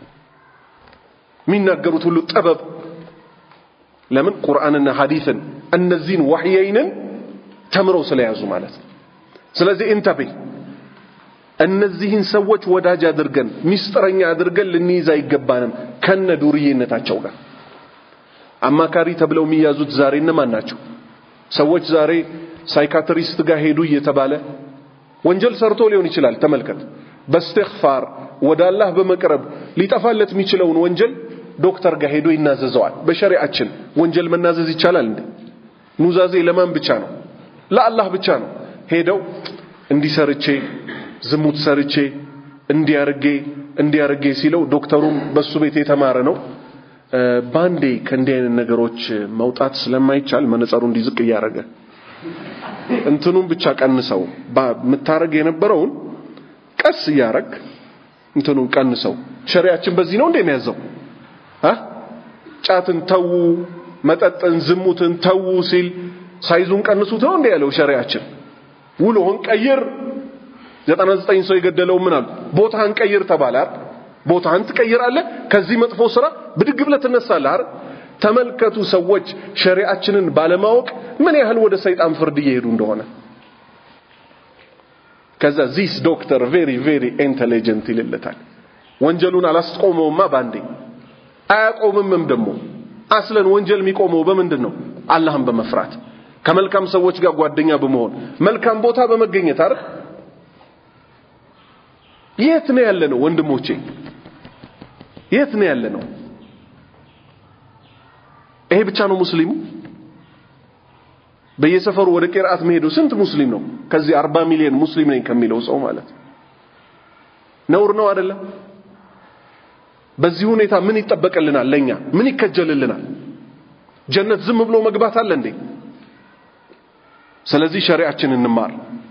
የሚናገሩት ሁሉ ጥበብ ለምን ቁርአንና ሐዲስን እነዚህን ወህየይንን ተምረው ስለያዙ ማለት ነው ስለዚህ እንተቤ እነዚህን ሰዎች ወዳጅ አድርገን ሚስጥረኛ አድርገን ልንይዝ አይገባንም ከነ ዱርዬነታቸው ጋር አማካሪ ተብለው የሚያዙት ዛሬ እነማን ናቸው ሰዎች ዛሬ ሳይካትሪስት ጋር ሄዱ እየተባለ ወንጀል ሰርቶ ሊሆን ይችላል ተመልከት በእስትግፋር ወደ አላህ በመቅረብ ሊጠፋለት የሚችለውን ወንጀል ዶክተር ጋር ሄዶ ይናዘዘዋል በሸሪዓችን ወንጀል መናዘዝ ይቻላል እንዴ ኑዛዜ ለማን ብቻ ነው ለአላህ ብቻ ነው ሄደው እንዲሰርቼ ዝሙት ሰርቼ እንዲያርጌ እንዲያርጌ ሲለው ዶክተሩም በሱ ቤት የተማረ ነው ባንዴ ከእንዲህ አይነት ነገሮች መውጣት ስለማይቻል መነጸሩ እንዲዝቅ እያደረገ እንትኑን ብቻ ቀንሰው የምታረግ የነበረውን ቀስ እያረግ እንትኑን ቀንሰው ሸሪያችን በዚህ ነው እንደ የሚያዘው ጫትን ተዉ መጠጥን ዝሙትን ተዉ ሲል ሳይዙን ቀንሱት ነው እንደ ያለው ሸሪያችን ውሎህን ቀይር ዘጠና ዘጠኝ ሰው የገደለው ምን አሉ ቦታህን ቀይር ተባለ አይደል ቦታህን ትቀይራለህ ከዚህ መጥፎ ስራ ብድግ ብለህ ትነሳለህ አይደል ተመልከቱ ሰዎች ሸሪዓችንን ባለማወቅ ምን ያህል ወደ ሰይጣን ፍርድ እየሄዱ እንደሆነ ከዛ ዚስ ዶክተር ቬሪ ቬሪ ኢንቴሊጀንት ይልለታል ወንጀሉን አላስቆመውማ ባንዴ አያቆምምም ደግሞ አስለን ወንጀል የሚቆመው በምንድን ነው አላህን በመፍራት ከመልካም ሰዎች ጋር ጓደኛ በመሆን መልካም ቦታ በመገኘት አይደል? የት ነው ያለ ነው ወንድሞቼ? የት ነው ያለ ነው? ይሄ ብቻ ነው ሙስሊሙ? በየሰፈሩ ወደ ቂርአት መሄዱ ስንት ሙስሊም ነው? ከዚህ አርባ ሚሊዮን ሙስሊም ነኝ ከሚለው ሰው ማለት ነውር ነው አይደለም? በዚህ ሁኔታ ምን ይጠበቅልናል? ለኛ ምን ይከጀልልናል? ጀነት ዝም ብሎ መግባት አለ እንዴ? ስለዚህ ሸሪዓችን እንማር።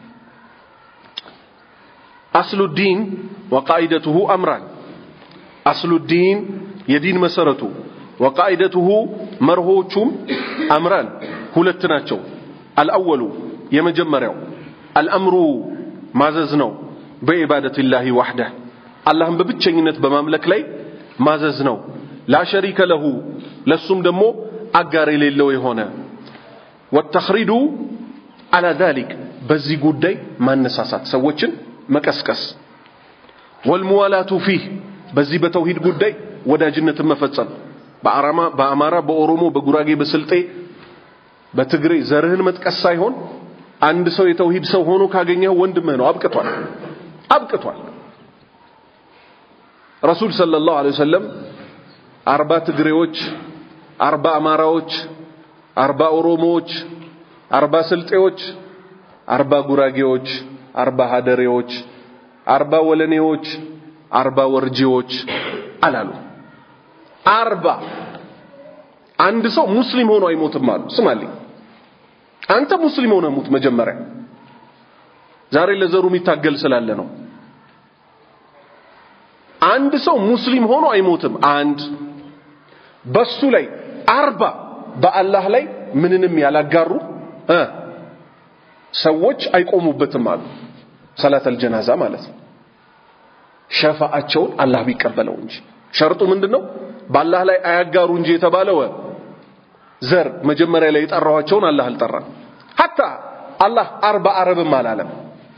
አስሉ ዲን ወቃኢደቱሁ አምራን አስሉ ዲን የዲን መሰረቱ ወቃኢደቱሁ መርሆቹም አምራን ሁለት ናቸው። አልአወሉ የመጀመሪያው አልአምሩ ማዘዝ ነው በዒባደቲላሂ ዋሕደህ አላህን በብቸኝነት በማምለክ ላይ ማዘዝ ነው። ላሸሪከ ለሁ ለሱም ደግሞ አጋር የሌለው የሆነ ወተኽሪዱ አላ ዛሊክ በዚህ ጉዳይ ማነሳሳት ሰዎችን መቀስቀስ ወልሙዋላቱ ፊህ በዚህ በተውሂድ ጉዳይ ወዳጅነትን መፈጸም በአማራ፣ በኦሮሞ፣ በጉራጌ፣ በስልጤ፣ በትግሬ ዘርህን መጥቀስ ሳይሆን አንድ ሰው የተውሂድ ሰው ሆኖ ካገኘው ወንድምህ ነው። አብቅቷል፣ አብቅቷል። ረሱል ሰለላሁ ዐለይሂ ወሰለም አርባ ትግሬዎች፣ አርባ አማራዎች፣ አርባ ኦሮሞዎች፣ አርባ ስልጤዎች፣ አርባ ጉራጌዎች፣ አርባ ሀደሬዎች፣ አርባ ወለኔዎች፣ አርባ ወርጂዎች አላሉ። አርባ አንድ ሰው ሙስሊም ሆኖ አይሞትም አሉ። ስማልኝ፣ አንተ ሙስሊም ሆነ ሙት መጀመሪያ። ዛሬ ለዘሩ የሚታገል ስላለ ነው። አንድ ሰው ሙስሊም ሆኖ አይሞትም። አንድ በሱ ላይ አርባ በአላህ ላይ ምንንም ያላጋሩ እ ሰዎች አይቆሙበትም አሉ። ሰላተል ጀናዛ ማለት ነው። ሸፋአቸውን አላህ ቢቀበለው እንጂ ሸርጡ ምንድነው? በአላህ ላይ አያጋሩ እንጂ የተባለው ዘር መጀመሪያ ላይ የጠራኋቸውን አላህ አልጠራም። ሀታ አላህ አርባ አረብም አላለም።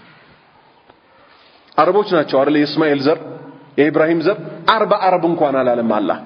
አረቦች ናቸው አይደል? የእስማኤል ዘር የኢብራሂም ዘር አርባ አረብ እንኳን አላለም አላህ።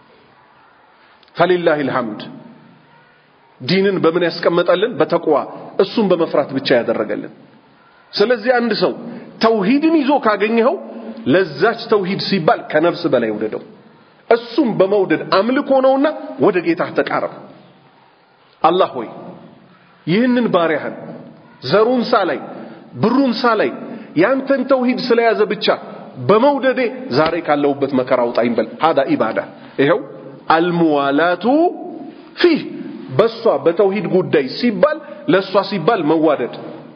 ፈሊላሂ ልሐምድ ዲንን በምን ያስቀመጠልን? በተቅዋ እሱን በመፍራት ብቻ ያደረገልን። ስለዚህ አንድ ሰው ተውሂድን ይዞ ካገኘኸው ለዛች ተውሂድ ሲባል ከነፍስ በላይ ውደደው። እሱም በመውደድ አምልኮ ነውና ወደ ጌታህ ተቃረብ። አላህ ሆይ ይህንን ባሪያህን ዘሩን ሳላይ ብሩን ሳላይ ያንተን ተውሂድ ስለያዘ ብቻ በመውደዴ ዛሬ ካለሁበት መከራ አውጣኝ በል። ሀዳ ኢባዳ። ይኸው አልሙዋላቱ ፊህ በሷ በተውሂድ ጉዳይ ሲባል ለሷ ሲባል መዋደድ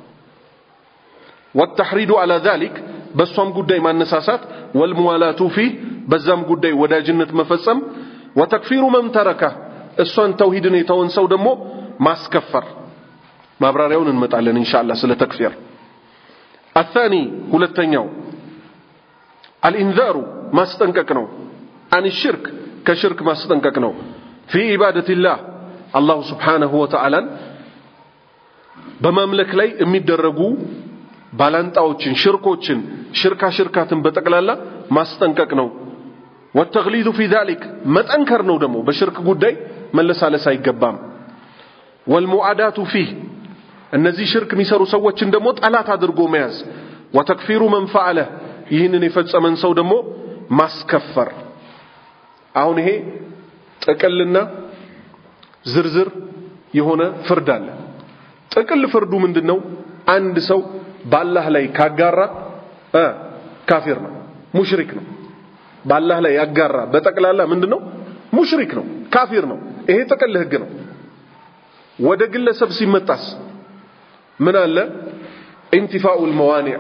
ወተሕሪዱ አላ ዛሊክ በሷም ጉዳይ ማነሳሳት ወልሙዋላቱ ፊህ በዛም ጉዳይ ወዳጅነት መፈጸም ወተክፊሩ መን ተረካ እሷን ተውሂድን የተወን ሰው ደግሞ ማስከፈር ማብራሪያውን እንመጣለን ኢንሻአላህ ስለ ተክፊር አታኒ ሁለተኛው አልኢንዛሩ ማስጠንቀቅ ነው አን ሽርክ ከሽርክ ማስጠንቀቅ ነው ፊ ኢባደቲላህ አላሁ ስብሓነሁ ወተዓላን በማምለክ ላይ የሚደረጉ ባላንጣዎችን ሽርኮችን ሽርካ ሽርካትን በጠቅላላ ማስጠንቀቅ ነው ወተግሊዙ ፊ ዛሊክ መጠንከር ነው ደግሞ በሽርክ ጉዳይ መለሳለስ አይገባም ወልሙዓዳቱ ፊህ እነዚህ ሽርክ የሚሰሩ ሰዎችን ደግሞ ጠላት አድርጎ መያዝ ወተክፊሩ መን ፈዓለ ይህንን የፈጸመን ሰው ደግሞ ማስከፈር አሁን ይሄ ጥቅልና ዝርዝር የሆነ ፍርድ አለ ጥቅል ፍርዱ ምንድነው አንድ ሰው በአላህ ላይ ካጋራ እ ካፊር ነው ሙሽሪክ ነው በአላህ ላይ ያጋራ በጠቅላላ ምንድነው ሙሽሪክ ነው ካፊር ነው ይሄ ጥቅል ህግ ነው ወደ ግለሰብ ሲመጣስ ምን አለ ኢንቲፋኡል መዋኒዕ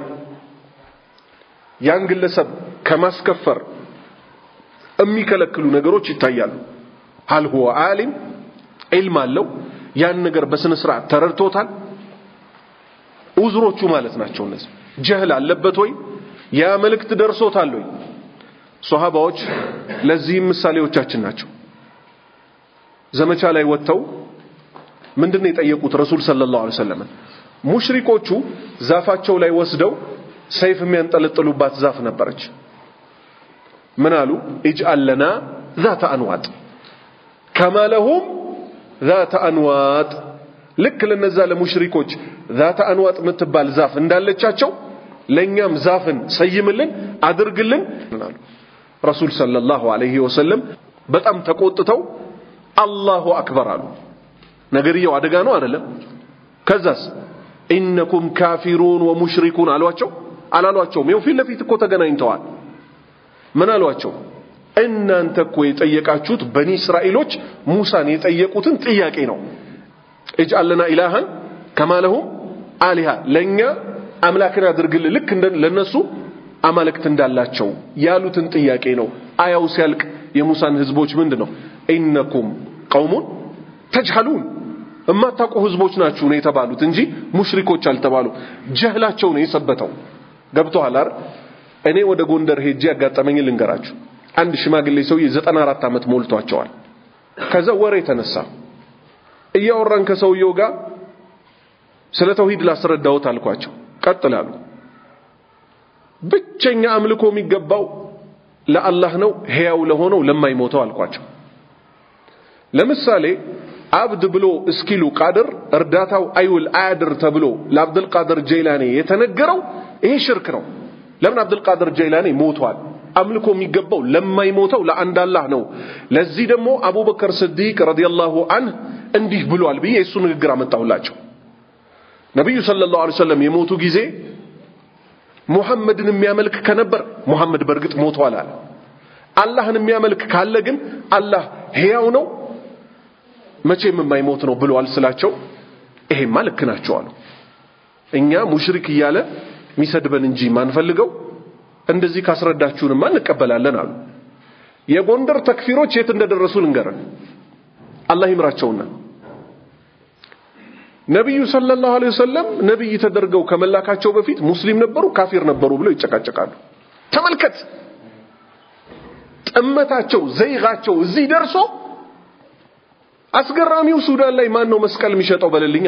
ያን ግለሰብ ከማስከፈር የሚከለክሉ ነገሮች ይታያሉ ሀል ሁወ ዓሊም ዒልም አለው ያን ነገር በስነ ስርዓት ተረድቶታል ኡዝሮቹ ማለት ናቸው እነዚህ ጀህል አለበት ወይ ያ መልእክት ደርሶታል ወይ ሶሃባዎች ለዚህም ምሳሌዎቻችን ናቸው ዘመቻ ላይ ወጥተው ምንድነው የጠየቁት ረሱል ሰለላሁ ዐለይሂ ወሰለም ሙሽሪኮቹ ዛፋቸው ላይ ወስደው ሰይፍ የሚያንጠለጥሉባት ዛፍ ነበረች ምን አሉ ኢጅአል ለና ዛተ አንዋጥ ከማ ለሁም ዛተ አንዋጥ ልክ ለነዛ ለሙሽሪኮች ዛተ አንዋጥ የምትባል ዛፍ እንዳለቻቸው ለእኛም ዛፍን ሰይምልን አድርግልን አሉ። ረሱል ሰለላሁ ዐለይሂ ወሰለም በጣም ተቆጥተው አላሁ አክበር አሉ። ነገርየው አደጋ ነው አይደለም? ከዛስ ኢነኩም ካፊሩን ወሙሽሪኩን አሏቸው አላሏቸውም? ይኸው ፊት ለፊት እኮ ተገናኝተዋል። ምን አሏቸው? እናንተ እኮ የጠየቃችሁት በኒ እስራኤሎች ሙሳን የጠየቁትን ጥያቄ ነው። እጅአል ለና ኢላሃን ከማ ለሁም አሊሃ ለእኛ አምላክን አድርግልን ልክ ለነሱ አማልክት እንዳላቸው ያሉትን ጥያቄ ነው። አያው ሲያልቅ የሙሳን ህዝቦች ምንድን ነው ኢነኩም ቀውሙን ተጅሃሉን እማታውቁ ህዝቦች ናችሁ ነው የተባሉት እንጂ ሙሽሪኮች አልተባሉ። ጀህላቸው ነው የሰበተው። ገብቶሃል አይደል? እኔ ወደ ጎንደር ሄጄ ያጋጠመኝ ልንገራችሁ። አንድ ሽማግሌ ሰውዬ ዘጠና አራት ዓመት ሞልቷቸዋል። ከዛ ወሬ ተነሳ። እያወራን ከሰውየው ጋር ስለ ተውሂድ ላስረዳዎት አልኳቸው። ቀጥላሉ። ብቸኛ አምልኮ የሚገባው ለአላህ ነው፣ ሕያው ለሆነው ለማይሞተው አልኳቸው። ለምሳሌ አብድ ብሎ እስኪሉ ቃድር እርዳታው አይውል አያድር ተብሎ ለአብዱል ቃድር ጀይላኔ የተነገረው ይሄ ሽርክ ነው። ለምን አብዱል ቃድር ጀይላኔ ሞቷል። አምልኮ የሚገባው ለማይሞተው ለአንድ አላህ ነው። ለዚህ ደግሞ አቡበከር ስዲቅ ረዲየላሁ አንህ እንዲህ ብሏል ብዬ የእሱ ንግግር አመጣሁላቸው። ነቢዩ ሰለላሁ ዐለይሂ ወሰለም የሞቱ ጊዜ ሙሐመድን የሚያመልክ ከነበር ሙሐመድ በእርግጥ ሞቷል አለ። አላህን የሚያመልክ ካለ ግን አላህ ሕያው ነው መቼም የማይሞት ነው ብለዋል ስላቸው፣ ይሄማ ልክ ናቸው አሉ። እኛ ሙሽሪክ እያለ የሚሰድበን እንጂ ማንፈልገው እንደዚህ ካስረዳችሁንማ እንቀበላለን አሉ። የጎንደር ተክፊሮች የት እንደደረሱ ልንገረን፣ አላህ ይምራቸውና ነቢዩ ሰለላሁ ዐለይሂ ወሰለም ነቢይ ተደርገው ከመላካቸው በፊት ሙስሊም ነበሩ ካፊር ነበሩ ብለው ይጨቃጨቃሉ። ተመልከት፣ ጥመታቸው ዘይጋቸው እዚህ ደርሶ አስገራሚው ሱዳን ላይ ማን ነው መስቀል የሚሸጠው በልልኛ?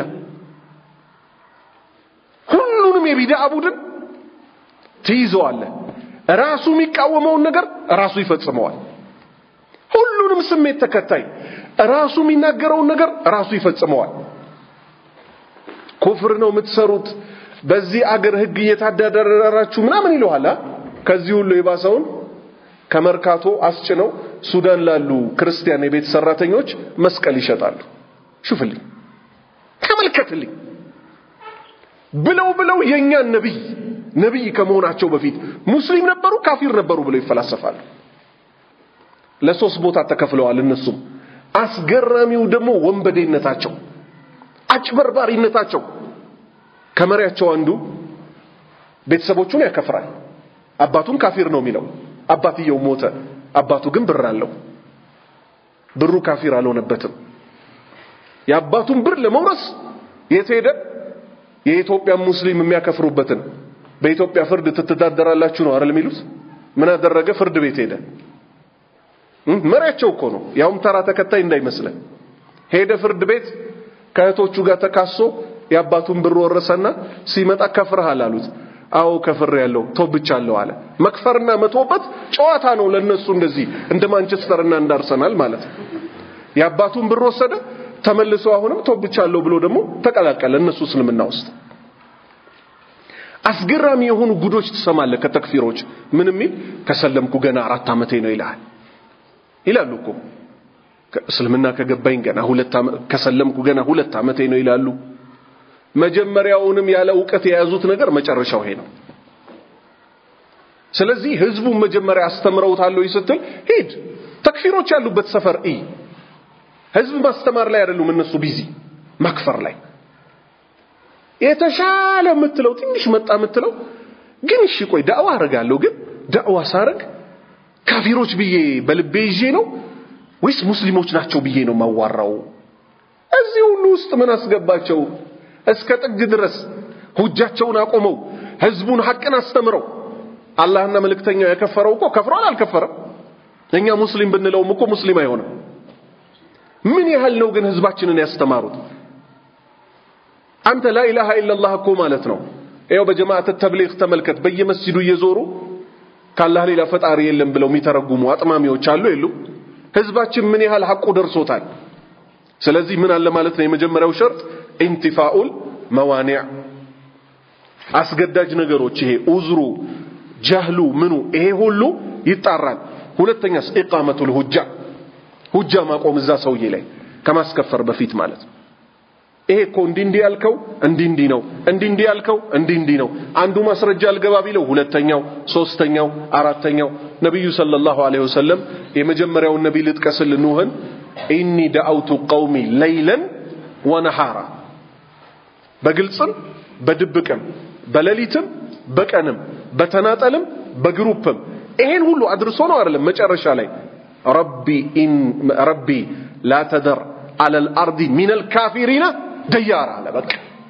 ሁሉንም የቢድዓ ቡድን ትይዘዋለህ። ራሱ የሚቃወመውን ነገር ራሱ ይፈጽመዋል። ሁሉንም ስሜት ተከታይ ራሱ የሚናገረውን ነገር ራሱ ይፈጽመዋል። ኩፍር ነው የምትሰሩት፣ በዚህ አገር ህግ እየታዳደራችሁ ምናምን ይለዋል። ከዚህ ሁሉ የባሰውን ከመርካቶ አስጭነው ሱዳን ላሉ ክርስቲያን የቤት ሰራተኞች መስቀል ይሸጣሉ። ሹፍልኝ፣ ተመልከትልኝ ብለው ብለው የኛን ነብይ ነብይ ከመሆናቸው በፊት ሙስሊም ነበሩ ካፊር ነበሩ ብለው ይፈላሰፋሉ። ለሶስት ቦታ ተከፍለዋል። እነሱም አስገራሚው ደግሞ ወንበዴነታቸው፣ አጭበርባሪነታቸው። ከመሪያቸው አንዱ ቤተሰቦቹን ያከፍራል። አባቱን ካፊር ነው የሚለው አባትየው ሞተ። አባቱ ግን ብር አለው። ብሩ ካፊር አልሆነበትም። የአባቱን ብር ለመውረስ የት ሄደ? የኢትዮጵያ ሙስሊም የሚያከፍሩበትን በኢትዮጵያ ፍርድ ትተዳደራላችሁ ነው አይደል የሚሉት? ምን አደረገ? ፍርድ ቤት ሄደ። መሪያቸው እኮ ነው፣ ያውም ተራ ተከታይ እንዳይመስለን። ሄደ ፍርድ ቤት ከእህቶቹ ጋር ተካሶ የአባቱን ብር ወረሰና ሲመጣ ከፍርሃል አሉት። አዎ ከፍር ያለው ቶብቻለሁ አለ። መክፈርና መቶበት ጨዋታ ነው ለነሱ እንደዚህ እንደ ማንቸስተርና እንደ አርሰናል ማለት ነው። የአባቱን ብር ወሰደ፣ ተመልሶ አሁንም ቶብቻለሁ ብሎ ደግሞ ተቀላቀለ እነሱ እስልምና ውስጥ። አስገራሚ የሆኑ ጉዶች ትሰማለህ ከተክፊሮች። ምን የሚል ከሰለምኩ ገና አራት ዓመቴ ነው ይልሃል ይላሉ እኮ እስልምና ከገባኝ ገና ሁለት ዓመት ከሰለምኩ ገና ሁለት ዓመቴ ነው ይላሉ። መጀመሪያውንም ያለ እውቀት የያዙት ነገር መጨረሻው ይሄ ነው። ስለዚህ ህዝቡን መጀመሪያ አስተምረውታል ወይ ስትል ሂድ ተክፊሮች ያሉበት ሰፈር ኢ ህዝብ ማስተማር ላይ አይደሉም እነሱ ቢዚ ማክፈር ላይ የተሻለ የምትለው ትንሽ መጣ የምትለው ግን እሺ ቆይ ዳዕዋ አረጋለሁ ግን ዳዕዋ ሳረግ ካፊሮች ብዬ በልቤ ይዤ ነው ወይስ ሙስሊሞች ናቸው ብዬ ነው ማዋራው? እዚህ ሁሉ ውስጥ ምን አስገባቸው? እስከ ጥግ ድረስ ሁጃቸውን አቆመው ህዝቡን ሐቅን አስተምረው አላህና መልእክተኛው የከፈረው እኮ ከፍሯል አልከፈረም? እኛ ሙስሊም ብንለውም እኮ ሙስሊም አይሆንም። ምን ያህል ነው ግን ህዝባችንን ያስተማሩት? አንተ ላኢላሃ ኢላላህ እኮ ማለት ነው። ይኸው በጀማዓት ተብሊግ ተመልከት። በየመስጂዱ እየዞሩ ካላህ ሌላ ፈጣሪ የለም ብለው የሚተረጉሙ አጥማሚዎች አሉ የሉ? ህዝባችን ምን ያህል ሐቁ ደርሶታል? ስለዚህ ምን አለ ማለት ነው? የመጀመሪያው ሸርጥ ኢንቲፋኡል መዋኒዕ አስገዳጅ ነገሮች ይሄ ኡዝሩ ጀህሉ ምኑ ይሄ ሁሉ ይጣራል። ሁለተኛስ ኢቃመቱል ሁጃ ሁጃ ማቆም እዛ ሰውዬ ላይ ከማስከፈር በፊት ማለት ነው። ይሄ እኮ እንዲህ እንዲህ ያልከው እንዲህ እንዲህ ነው፣ እንዲህ እንዲህ ያልከው እንዲህ እንዲህ ነው። አንዱ ማስረጃ አልገባ ቢለው ሁለተኛው፣ ሶስተኛው፣ አራተኛው ነቢዩ ሰለላሁ ዐለይሂ ወሰለም የመጀመሪያውን ነቢይ ልጥቀስል ኑህን ኢኒ ደአውቱ ቀውሚ ለይለን ወነሃራ በግልጽም በድብቅም በሌሊትም በቀንም በተናጠልም በግሩፕም ይሄን ሁሉ አድርሶ ነው አይደለም መጨረሻ ላይ ረቢ ኢን ረቢ ላ ተደር አለል አርዲ ሚነል ካፊሪና ደያራ አለ። በቃ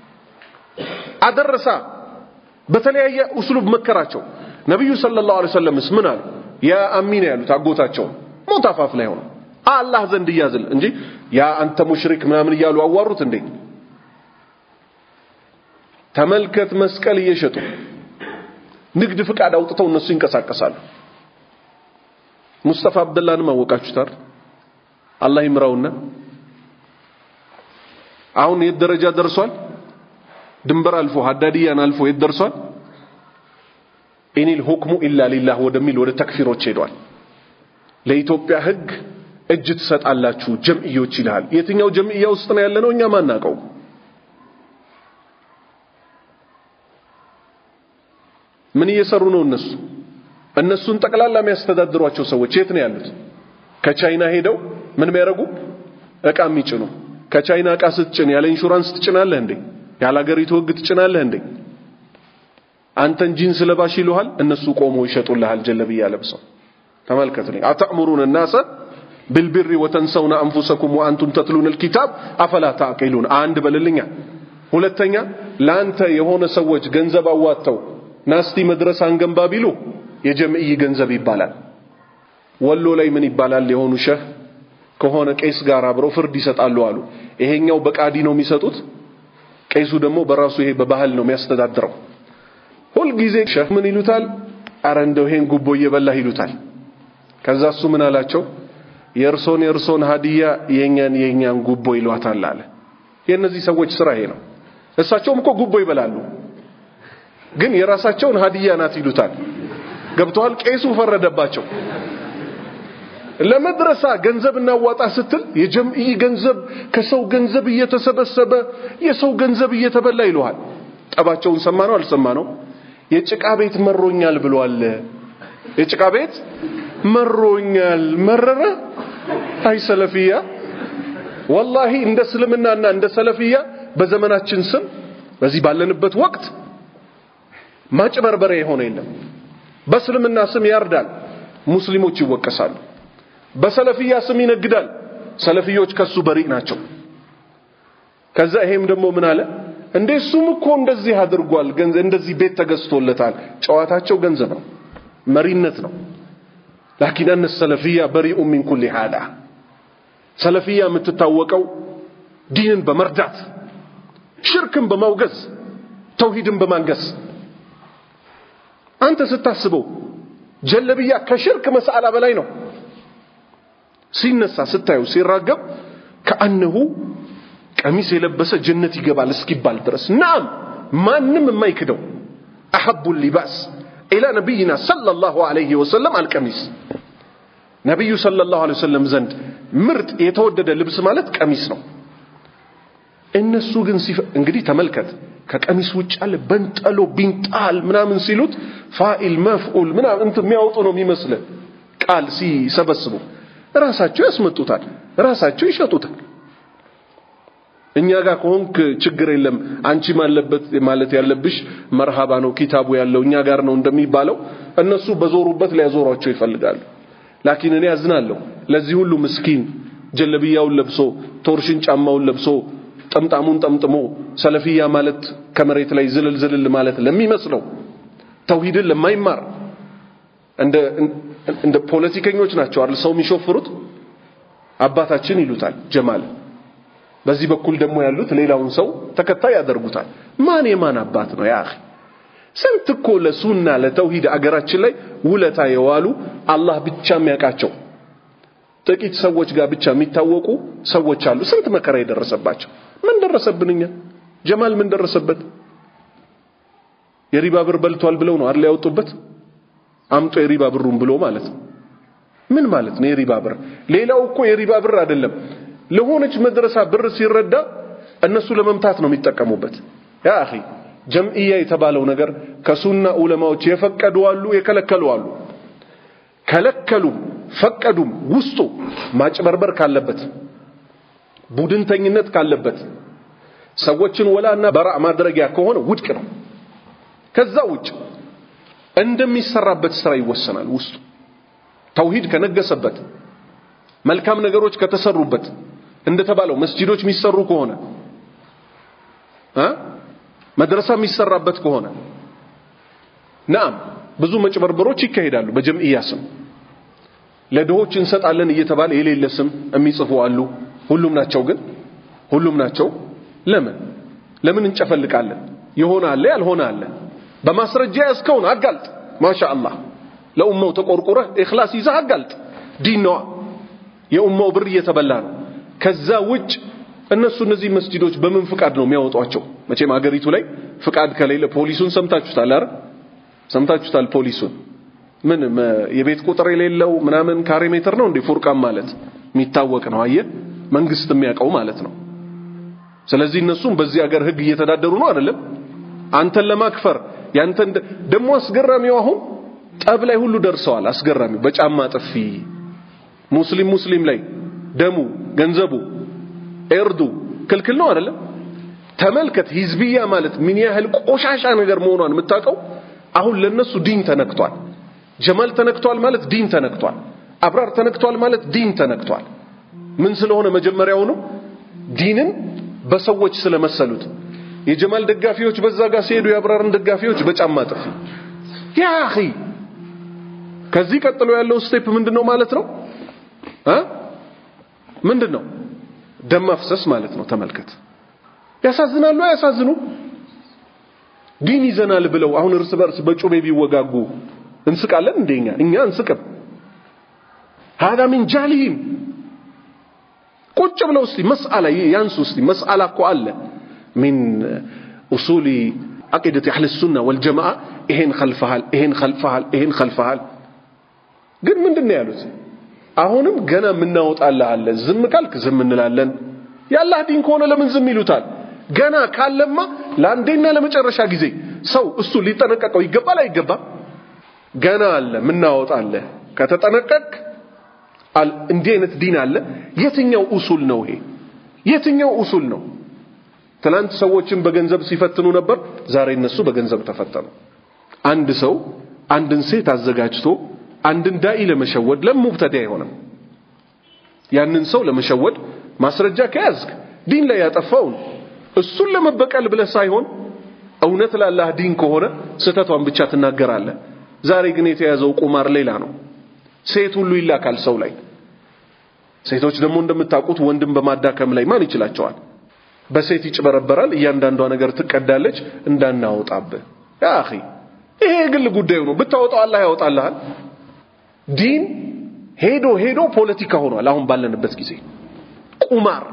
አደረሳ። በተለያየ ኡስሉብ መከራቸው። ነቢዩ ሰለላሁ ዐለይሂ ወሰለምስ ምን አሉ? ያ አሚና ያሉት አጎታቸው ሞት አፋፍ ላይ ሆነው አላህ ዘንድ እያዝል እንጂ ያ አንተ ሙሽሪክ ምናምን እያሉ አዋሩት እንዴ? ተመልከት፣ መስቀል እየሸጡ ንግድ ፍቃድ አውጥተው እነሱ ይንቀሳቀሳሉ። ሙስጠፋ አብደላንም አወቃችሁታል። አላህ ይምራውና አሁን የት ደረጃ ደርሷል? ድንበር አልፎ ሀዳድያን አልፎ የት ደርሷል? ኢኒል ሁክሙ ኢላ ሊላህ ወደሚል ወደ ተክፊሮች ሄዷል። ለኢትዮጵያ ሕግ እጅ ትሰጣላችሁ ጀምዕዮች ይልሃል። የትኛው ጀምዕያ ውስጥ ነው ያለነው? እኛ ማናቀው። ምን እየሰሩ ነው እነሱ? እነሱን ጠቅላላ የሚያስተዳድሯቸው ሰዎች የት ነው ያሉት? ከቻይና ሄደው ምን የሚያደርጉ እቃ የሚጭኑ ከቻይና እቃ ስትጭን ያለ ኢንሹራንስ ትጭናለህ እንዴ? ያለ ሀገሪቱ ህግ ትጭናለህ እንዴ? አንተን ጂንስ ለባሽ ይሉሃል፣ እነሱ ቆመው ይሸጡልሃል ጀለብያ ለብሰው። ተመልከት ነው አተእሙሩን الناس بالبر وتنسون انفسكم وانتم تتلون الكتاب افلا تعقلون አንድ በልልኛ ሁለተኛ ላንተ የሆነ ሰዎች ገንዘብ አዋጥተው ናስቲ መድረሳ አንገንባ ቢሉ የጀምዕይ ገንዘብ ይባላል። ወሎ ላይ ምን ይባላል? የሆኑ ሸህ ከሆነ ቄስ ጋር አብረው ፍርድ ይሰጣሉ አሉ። ይሄኛው በቃዲ ነው የሚሰጡት፣ ቄሱ ደግሞ በራሱ ይሄ በባህል ነው የሚያስተዳድረው። ሁልጊዜ ሸህ ምን ይሉታል? አረ እንደው ይሄን ጉቦ እየበላህ ይሉታል። ከዛ እሱ ምን አላቸው? የእርሶን የእርሶን ሀዲያ የኛን የኛን ጉቦ ይሏታል አለ። የእነዚህ ሰዎች ስራ ይሄ ነው። እሳቸውም እኮ ጉቦ ይበላሉ፣ ግን የራሳቸውን ሀዲያ ናት ይሉታል። ገብተዋል? ቄሱ ፈረደባቸው። ለመድረሳ ገንዘብ እናዋጣ ስትል የጀምዕይ ገንዘብ ከሰው ገንዘብ እየተሰበሰበ የሰው ገንዘብ እየተበላ ይለዋል። ጠባቸውን ሰማ ነው አልሰማ ነው? የጭቃ ቤት መሮኛል ብሏል። የጭቃ ቤት መሮኛል መረረ። አይ ሰለፊያ ወላሂ እንደ እስልምናና እንደ ሰለፊያ በዘመናችን ስም በዚህ ባለንበት ወቅት ማጭበርበሪያ የሆነ የለም። በእስልምና ስም ያርዳል፣ ሙስሊሞች ይወቀሳሉ። በሰለፊያ ስም ይነግዳል፣ ሰለፊዮች ከሱ በሪቅ ናቸው። ከዛ ይሄም ደግሞ ምን አለ እንዴ እሱም እኮ እንደዚህ አድርጓል፣ ገንዘብ እንደዚህ ቤት ተገዝቶለታል። ጨዋታቸው ገንዘብ ነው፣ መሪነት ነው። ላኪን አነ ሰለፊያ በሪኡ ሚን ኩሊ ሃዳ ሰለፊያ የምትታወቀው ዲንን በመርዳት ሽርክን በማውገዝ ተውሂድን በማንገስ አንተ ስታስበው ጀለብያ ከሽርክ መስአላ በላይ ነው። ሲነሳ ስታየው ሲራገብ ከአነሁ ቀሚስ የለበሰ ጀነት ይገባል እስኪባል ድረስ ናም ማንም የማይክደው አሐቡ ሊባስ ኢላ ነቢይና ሰለላሁ ዐለይሂ ወሰለም አልቀሚስ ነቢዩ ሰለላሁ ዐለይሂ ወሰለም ዘንድ ምርጥ የተወደደ ልብስ ማለት ቀሚስ ነው። እነሱ ግን እንግዲህ ተመልከት ከቀሚስ ውጭ አለ በንጠሎ ቢንጣል ምናምን ሲሉት ፋኢል መፍዑል ምናምን እንትን የሚያወጡ ነው የሚመስል ቃል ሲሰበስቡ ራሳቸው ያስመጡታል፣ ራሳቸው ይሸጡታል። እኛ ጋር ከሆንክ ችግር የለም አንቺ ማለበት ማለት ያለብሽ መርሃባ ነው ኪታቡ ያለው እኛ ጋር ነው እንደሚባለው እነሱ በዞሩበት ሊያዞሯቸው ይፈልጋሉ። ላኪን እኔ አዝናለሁ ለዚህ ሁሉ ምስኪን ጀለብያውን ለብሶ ቶርሽን ጫማውን ለብሶ ጠምጣሙን ጠምጥሞ ሰለፊያ ማለት ከመሬት ላይ ዝልል ዝልል ማለት ለሚመስለው ተውሂድን ለማይማር እንደ እንደ ፖለቲከኞች ናቸው አይደል ሰው የሚሾፍሩት አባታችን ይሉታል ጀማል በዚህ በኩል ደግሞ ያሉት ሌላውን ሰው ተከታይ ያደርጉታል ማን የማን አባት ነው ያ ስንት እኮ ለሱና ለተውሂድ አገራችን ላይ ውለታ የዋሉ አላህ ብቻ የሚያውቃቸው ጥቂት ሰዎች ጋር ብቻ የሚታወቁ ሰዎች አሉ ስንት መከራ የደረሰባቸው ምን ደረሰብን እኛ? ጀማል ምን ደረሰበት? የሪባ ብር በልቷል ብለው ነው አይደል ያወጡበት? አምጦ የሪባ ብሩን ብሎ ማለት ነው። ምን ማለት ነው የሪባ ብር? ሌላው እኮ የሪባ ብር አይደለም። ለሆነች መድረሳ ብር ሲረዳ እነሱ ለመምታት ነው የሚጠቀሙበት። ያ አኺ ጀምዕያ የተባለው ነገር ከሱና ዑለማዎች የፈቀዱ አሉ፣ የከለከሉ አሉ። ከለከሉም ፈቀዱም ውስጡ ማጭበርበር ካለበት፣ ቡድንተኝነት ካለበት፣ ሰዎችን ወላና በራእ ማድረጊያ ከሆነ ውድቅ ነው። ከዛ ውጭ እንደሚሰራበት ስራ ይወሰናል። ውስጡ ተውሂድ ከነገሰበት፣ መልካም ነገሮች ከተሰሩበት፣ እንደተባለው መስጂዶች የሚሰሩ ከሆነ እ መድረሳ የሚሰራበት ከሆነ ናም ብዙ መጭበርበሮች ይካሄዳሉ። በጀምዕያ ስም ለድሆች እንሰጣለን እየተባለ የሌለ ስም የሚጽፉ አሉ። ሁሉም ናቸው ግን ሁሉም ናቸው። ለምን ለምን እንጨፈልቃለን? የሆነ አለ ያልሆነ አለ። በማስረጃ ያዝከውን አጋልጥ። ማሻአላህ ለኡማው ተቆርቁረህ ኢኽላስ ይዘህ አጋልጥ። ዲን ነዋ። የኡማው ብር እየተበላ ነው። ከዛ ውጭ እነሱ እነዚህ መስጂዶች በምን ፍቃድ ነው የሚያወጧቸው? መቼም አገሪቱ ላይ ፍቃድ ከሌለ ፖሊሱን ሰምታችሁታል አይደል? ሰምታችሁታል ፖሊሱን ምን የቤት ቁጥር የሌለው ምናምን ካሬ ሜትር ነው እንዴ ፉርቃን ማለት የሚታወቅ ነው። አየህ መንግስት የሚያውቀው ማለት ነው። ስለዚህ እነሱም በዚህ ሀገር ህግ እየተዳደሩ ነው አይደለም? አንተን ለማክፈር ያንተን ደግሞ አስገራሚው አሁን ጠብ ላይ ሁሉ ደርሰዋል። አስገራሚው በጫማ ጥፊ ሙስሊም ሙስሊም ላይ ደሙ ገንዘቡ ኤርዱ ክልክል ነው አይደለም? ተመልከት ሂዝቢያ ማለት ምን ያህል ቆሻሻ ነገር መሆኗን የምታውቀው አሁን ለነሱ ዲን ተነክቷል። ጀማል ተነክቷል ማለት ዲን ተነክቷል። አብራር ተነክቷል ማለት ዲን ተነክቷል። ምን ስለሆነ መጀመሪያውኑ ዲንን በሰዎች ስለመሰሉት የጀማል ደጋፊዎች በዛ ጋር ሲሄዱ የአብራርን ደጋፊዎች በጫማ ጥፊ ያ አኺ ከዚህ ቀጥሎ ያለው ስቴፕ ምንድነው ማለት ነው እ ምንድነው ደም ማፍሰስ ማለት ነው ተመልከት ያሳዝናሉ አያሳዝኑ ዲን ይዘናል ብለው አሁን እርስ በርስ በጩቤ ቢወጋጉ እንስቃለን እንደኛ እኛ እንስቅም هذا من جهلهم ቁጭ ብለው እስቲ መስአላ ያንሱ እስቲ መስአላ እኮ አለ من اصول عقيده اهل السنه والجماعه ይሄን خلفሃል ይሄን خلفሃል ይሄን خلفሃል ግን ምንድነው ያሉት አሁንም ገና የምናወጣልህ አለ ዝም ካልክ ዝም እንላለን የአላህ ዲን ከሆነ ለምን ዝም ይሉታል ገና ካለማ ለአንዴና ለመጨረሻ ጊዜ ሰው እሱ ሊጠነቀቀው ይገባል አይገባም ገና አለ ምናወጣለህ ከተጠነቀቅ እንዲህ አይነት ዲን አለ የትኛው ኡሱል ነው ይሄ የትኛው ኡሱል ነው ትላንት ሰዎችን በገንዘብ ሲፈትኑ ነበር ዛሬ እነሱ በገንዘብ ተፈተኑ አንድ ሰው አንድን ሴት አዘጋጅቶ አንድን ዳኢ ለመሸወድ ለሙብተዳ አይሆንም ያንን ሰው ለመሸወድ ማስረጃ ከያዝክ ዲን ላይ ያጠፋውን እሱን ለመበቀል ብለህ ሳይሆን እውነት ላላህ ዲን ከሆነ ስህተቷን ብቻ ትናገራለህ ዛሬ ግን የተያዘው ቁማር ሌላ ነው ሴት ሁሉ ይላካል ሰው ላይ ሴቶች ደግሞ እንደምታውቁት ወንድም በማዳከም ላይ ማን ይችላቸዋል በሴት ይጭበረበራል እያንዳንዷ ነገር ትቀዳለች እንዳናወጣብህ ያ አኺ ይሄ የግል ጉዳዩ ነው ብታወጣው አላህ ያወጣልሃል ዲን ሄዶ ሄዶ ፖለቲካ ሆኗል አሁን ባለንበት ጊዜ ቁማር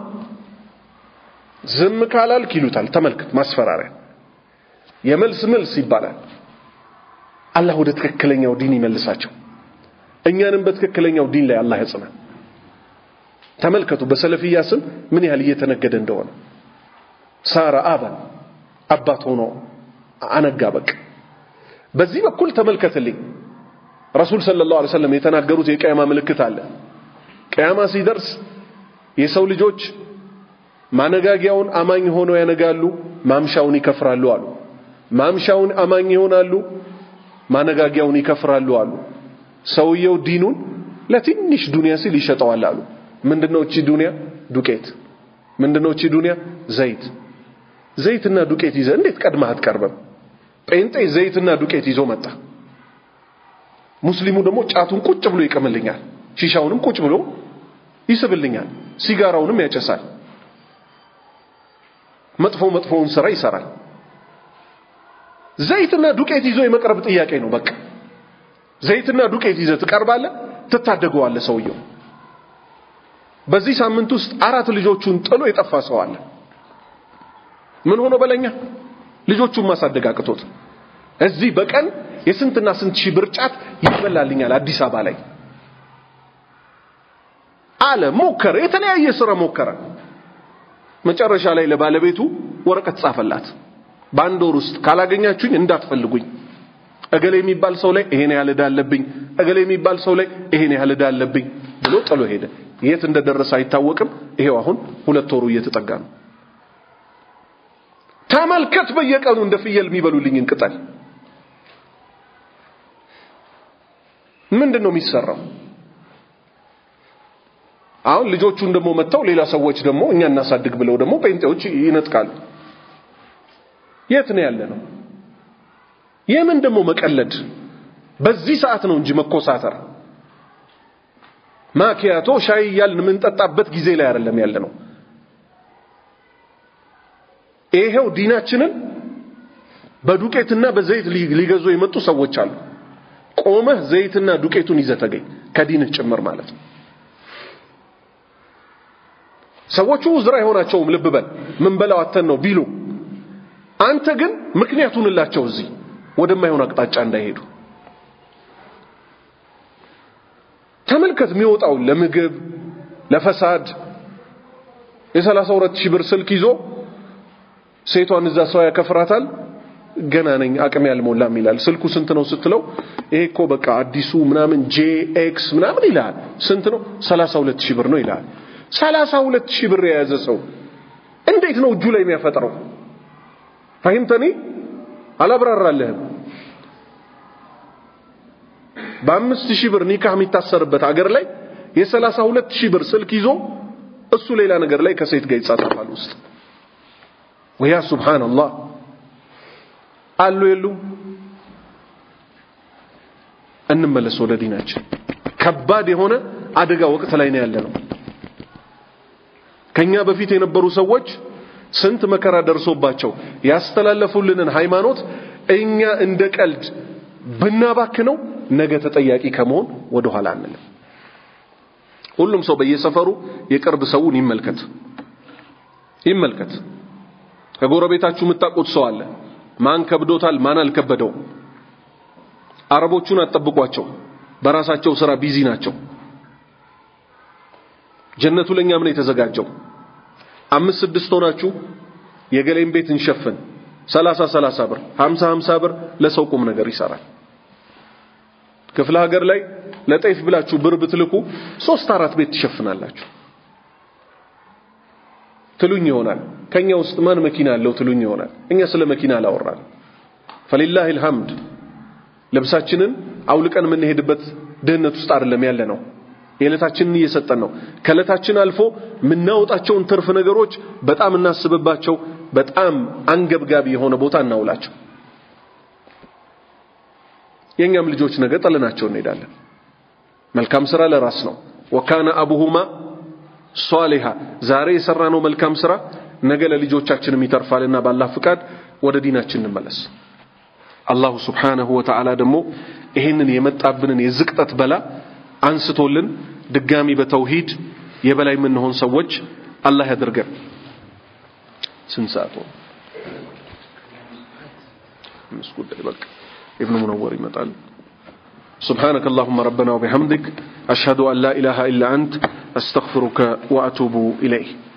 ዝም ካላልክ ይሉታል ተመልከት ማስፈራሪያ የመልስ መልስ ይባላል አላህ ወደ ትክክለኛው ዲን ይመልሳቸው እኛንም በትክክለኛው ዲን ላይ አላህ ያጽናል ተመልከቱ በሰለፊያ ስም ምን ያህል እየተነገደ እንደሆነ ሳራ አባን አባት ሆኖ አነጋ በቅ በዚህ በኩል ተመልከትልኝ ረሱል ሰለላሁ ዐለይሂ ወሰለም የተናገሩት የቂያማ ምልክት አለ ቂያማ ሲደርስ የሰው ልጆች ማነጋጊያውን አማኝ ሆነው ያነጋሉ ማምሻውን ይከፍራሉ አሉ ማምሻውን አማኝ ይሆናሉ ማነጋጊያውን ይከፍራሉ አሉ ሰውየው ዲኑን ለትንሽ ዱንያ ሲል ይሸጠዋል አሉ ምንድነው እቺ ዱንያ ዱቄት ምንድነው እቺ ዱንያ ዘይት ዘይትና ዱቄት ይዘ እንዴት ቀድመህ አትቀርበም ጴንጤ ዘይትና ዱቄት ይዞ መጣ ሙስሊሙ ደግሞ ጫቱን ቁጭ ብሎ ይቀምልኛል ሺሻውንም ቁጭ ብሎ ይስብልኛል ሲጋራውንም ያጨሳል መጥፎ መጥፎውን ስራ ይሰራል ዘይትና ዱቄት ይዞ የመቅረብ ጥያቄ ነው በቃ ዘይትና ዱቄት ይዘህ ትቀርባለህ ትታደገዋለህ ሰውየው በዚህ ሳምንት ውስጥ አራት ልጆቹን ጥሎ የጠፋ ሰው አለ ምን ሆኖ በለኛ ልጆቹን ማሳደግ አቅቶት እዚህ በቀን የስንትና ስንት ሺህ ብርጫት ይበላልኛል አዲስ አበባ ላይ አለ ሞከረ የተለያየ ስራ ሞከረ መጨረሻ ላይ ለባለቤቱ ወረቀት ጻፈላት በአንድ ወር ውስጥ ካላገኛችሁኝ እንዳትፈልጉኝ እገሌ የሚባል ሰው ላይ ይሄን ያህል ዕዳ አለብኝ እገሌ የሚባል ሰው ላይ ይሄን ያህል ዕዳ አለብኝ ብሎ ጥሎ ሄደ የት እንደደረሰ አይታወቅም ይሄው አሁን ሁለት ወሩ እየተጠጋ ነው ተመልከት በየቀኑ እንደ ፍየል የሚበሉልኝን ቅጠል ምንድን ነው የሚሰራው አሁን ልጆቹን ደግሞ መጥተው ሌላ ሰዎች ደግሞ እኛ እናሳድግ ብለው ደግሞ ጴንጤዎች ይነጥቃሉ የት ነው ያለ ነው የምን ደግሞ መቀለድ በዚህ ሰዓት ነው እንጂ መኮሳተር ማኪያቶ ሻይ እያልን የምንጠጣበት ጊዜ ላይ አይደለም ያለ ነው ይሄው ዲናችንን በዱቄትና በዘይት ሊገዙ የመጡ ሰዎች አሉ ቆመህ ዘይትና ዱቄቱን ይዘህ ተገኝ ከዲንህ ጭምር ማለት ነው ሰዎቹ ዝራ አይሆናቸውም ልብ በል ምን በላው አተን ነው ቢሉ አንተ ግን ምክንያቱንላቸው እዚህ ወደማይሆን አቅጣጫ እንዳይሄዱ ተመልከት የሚወጣውን ለምግብ ለፈሳድ የሰላሳ ሁለት ሺህ ብር ስልክ ይዞ ሴቷን እዛ ሰው ያከፍራታል ገና ነኝ አቅም ያልሞላም ይላል ስልኩ ስንት ነው ስትለው ይሄ እኮ በቃ አዲሱ ምናምን ጄ ኤክስ ምናምን ይላል ስንት ነው ሰላሳ ሁለት ሺህ ብር ነው ይላል ሰላሳ ሁለት ሺህ ብር የያዘ ሰው እንዴት ነው እጁ ላይ የሚያፈጥረው ፈሂምተኒ አላብራራለህም በአምስት ሺህ ብር ኒካህ የሚታሰርበት አገር ላይ የሰላሳ ሁለት ሺህ ብር ስልክ ይዞ እሱ ሌላ ነገር ላይ ከሴት ጋር ይጻጻፋል ውስጥ ወያ ሱብሃንአላህ አሉ የሉም እንመለስ ወደ ዲናችን ከባድ የሆነ አደጋ ወቅት ላይ ነው ያለ ነው ከኛ በፊት የነበሩ ሰዎች ስንት መከራ ደርሶባቸው ያስተላለፉልንን ሃይማኖት እኛ እንደ ቀልድ ብናባክነው ነገ ተጠያቂ ከመሆን ወደ ኋላ አንልም ሁሉም ሰው በየሰፈሩ የቅርብ ሰውን ይመልከት ይመልከት ከጎረቤታችሁ የምታውቁት ሰው አለ ማን ከብዶታል ማን አልከበደው አረቦቹን አጠብቋቸው በራሳቸው ስራ ቢዚ ናቸው ጀነቱ ለኛ ምን የተዘጋጀው አምስት ስድስት ሆናችሁ የገሌን ቤት እንሸፍን ሰላሳ ሰላሳ ብር ሀምሳ ሀምሳ ብር ለሰው ቁም ነገር ይሰራል ክፍለ ሀገር ላይ ለጤፍ ብላችሁ ብር ብትልኩ ሶስት አራት ቤት ትሸፍናላችሁ ትሉኝ ይሆናል ከኛ ውስጥ ማን መኪና አለው ትሉኝ ይሆናል እኛ ስለ መኪና አላወራን ፈሊላህ الحمد ልብሳችንን አውልቀን የምንሄድበት ድህነት ውስጥ አይደለም ያለ ነው የዕለታችንን እየሰጠን ነው ከዕለታችን አልፎ የምናወጣቸውን ትርፍ ነገሮች በጣም እናስብባቸው በጣም አንገብጋቢ የሆነ ቦታ እናውላቸው የኛም ልጆች ነገ ጥለናቸው እንሄዳለን መልካም ስራ ለራስ ነው ወካነ አቡሁማ ሷሊሃ ዛሬ የሰራነው መልካም ስራ ነገ ለልጆቻችንም ይተርፋልና ባላህ ፍቃድ ወደ ዲናችን እንመለስ አላሁ ስብሓነሁ ወተዓላ ደግሞ ይህንን የመጣብንን የዝቅጠት በላ አንስቶልን ድጋሚ በተውሂድ የበላይ የምንሆን ሰዎች አላህ ያድርገን ስንት ሰዓት ሆነ አምስት ጉዳይ በቃ ابن منور يمطال سبحانك اللهم ربنا وبحمدك أشهد أن لا إله إلا أنت أستغفرك وأتوب إليه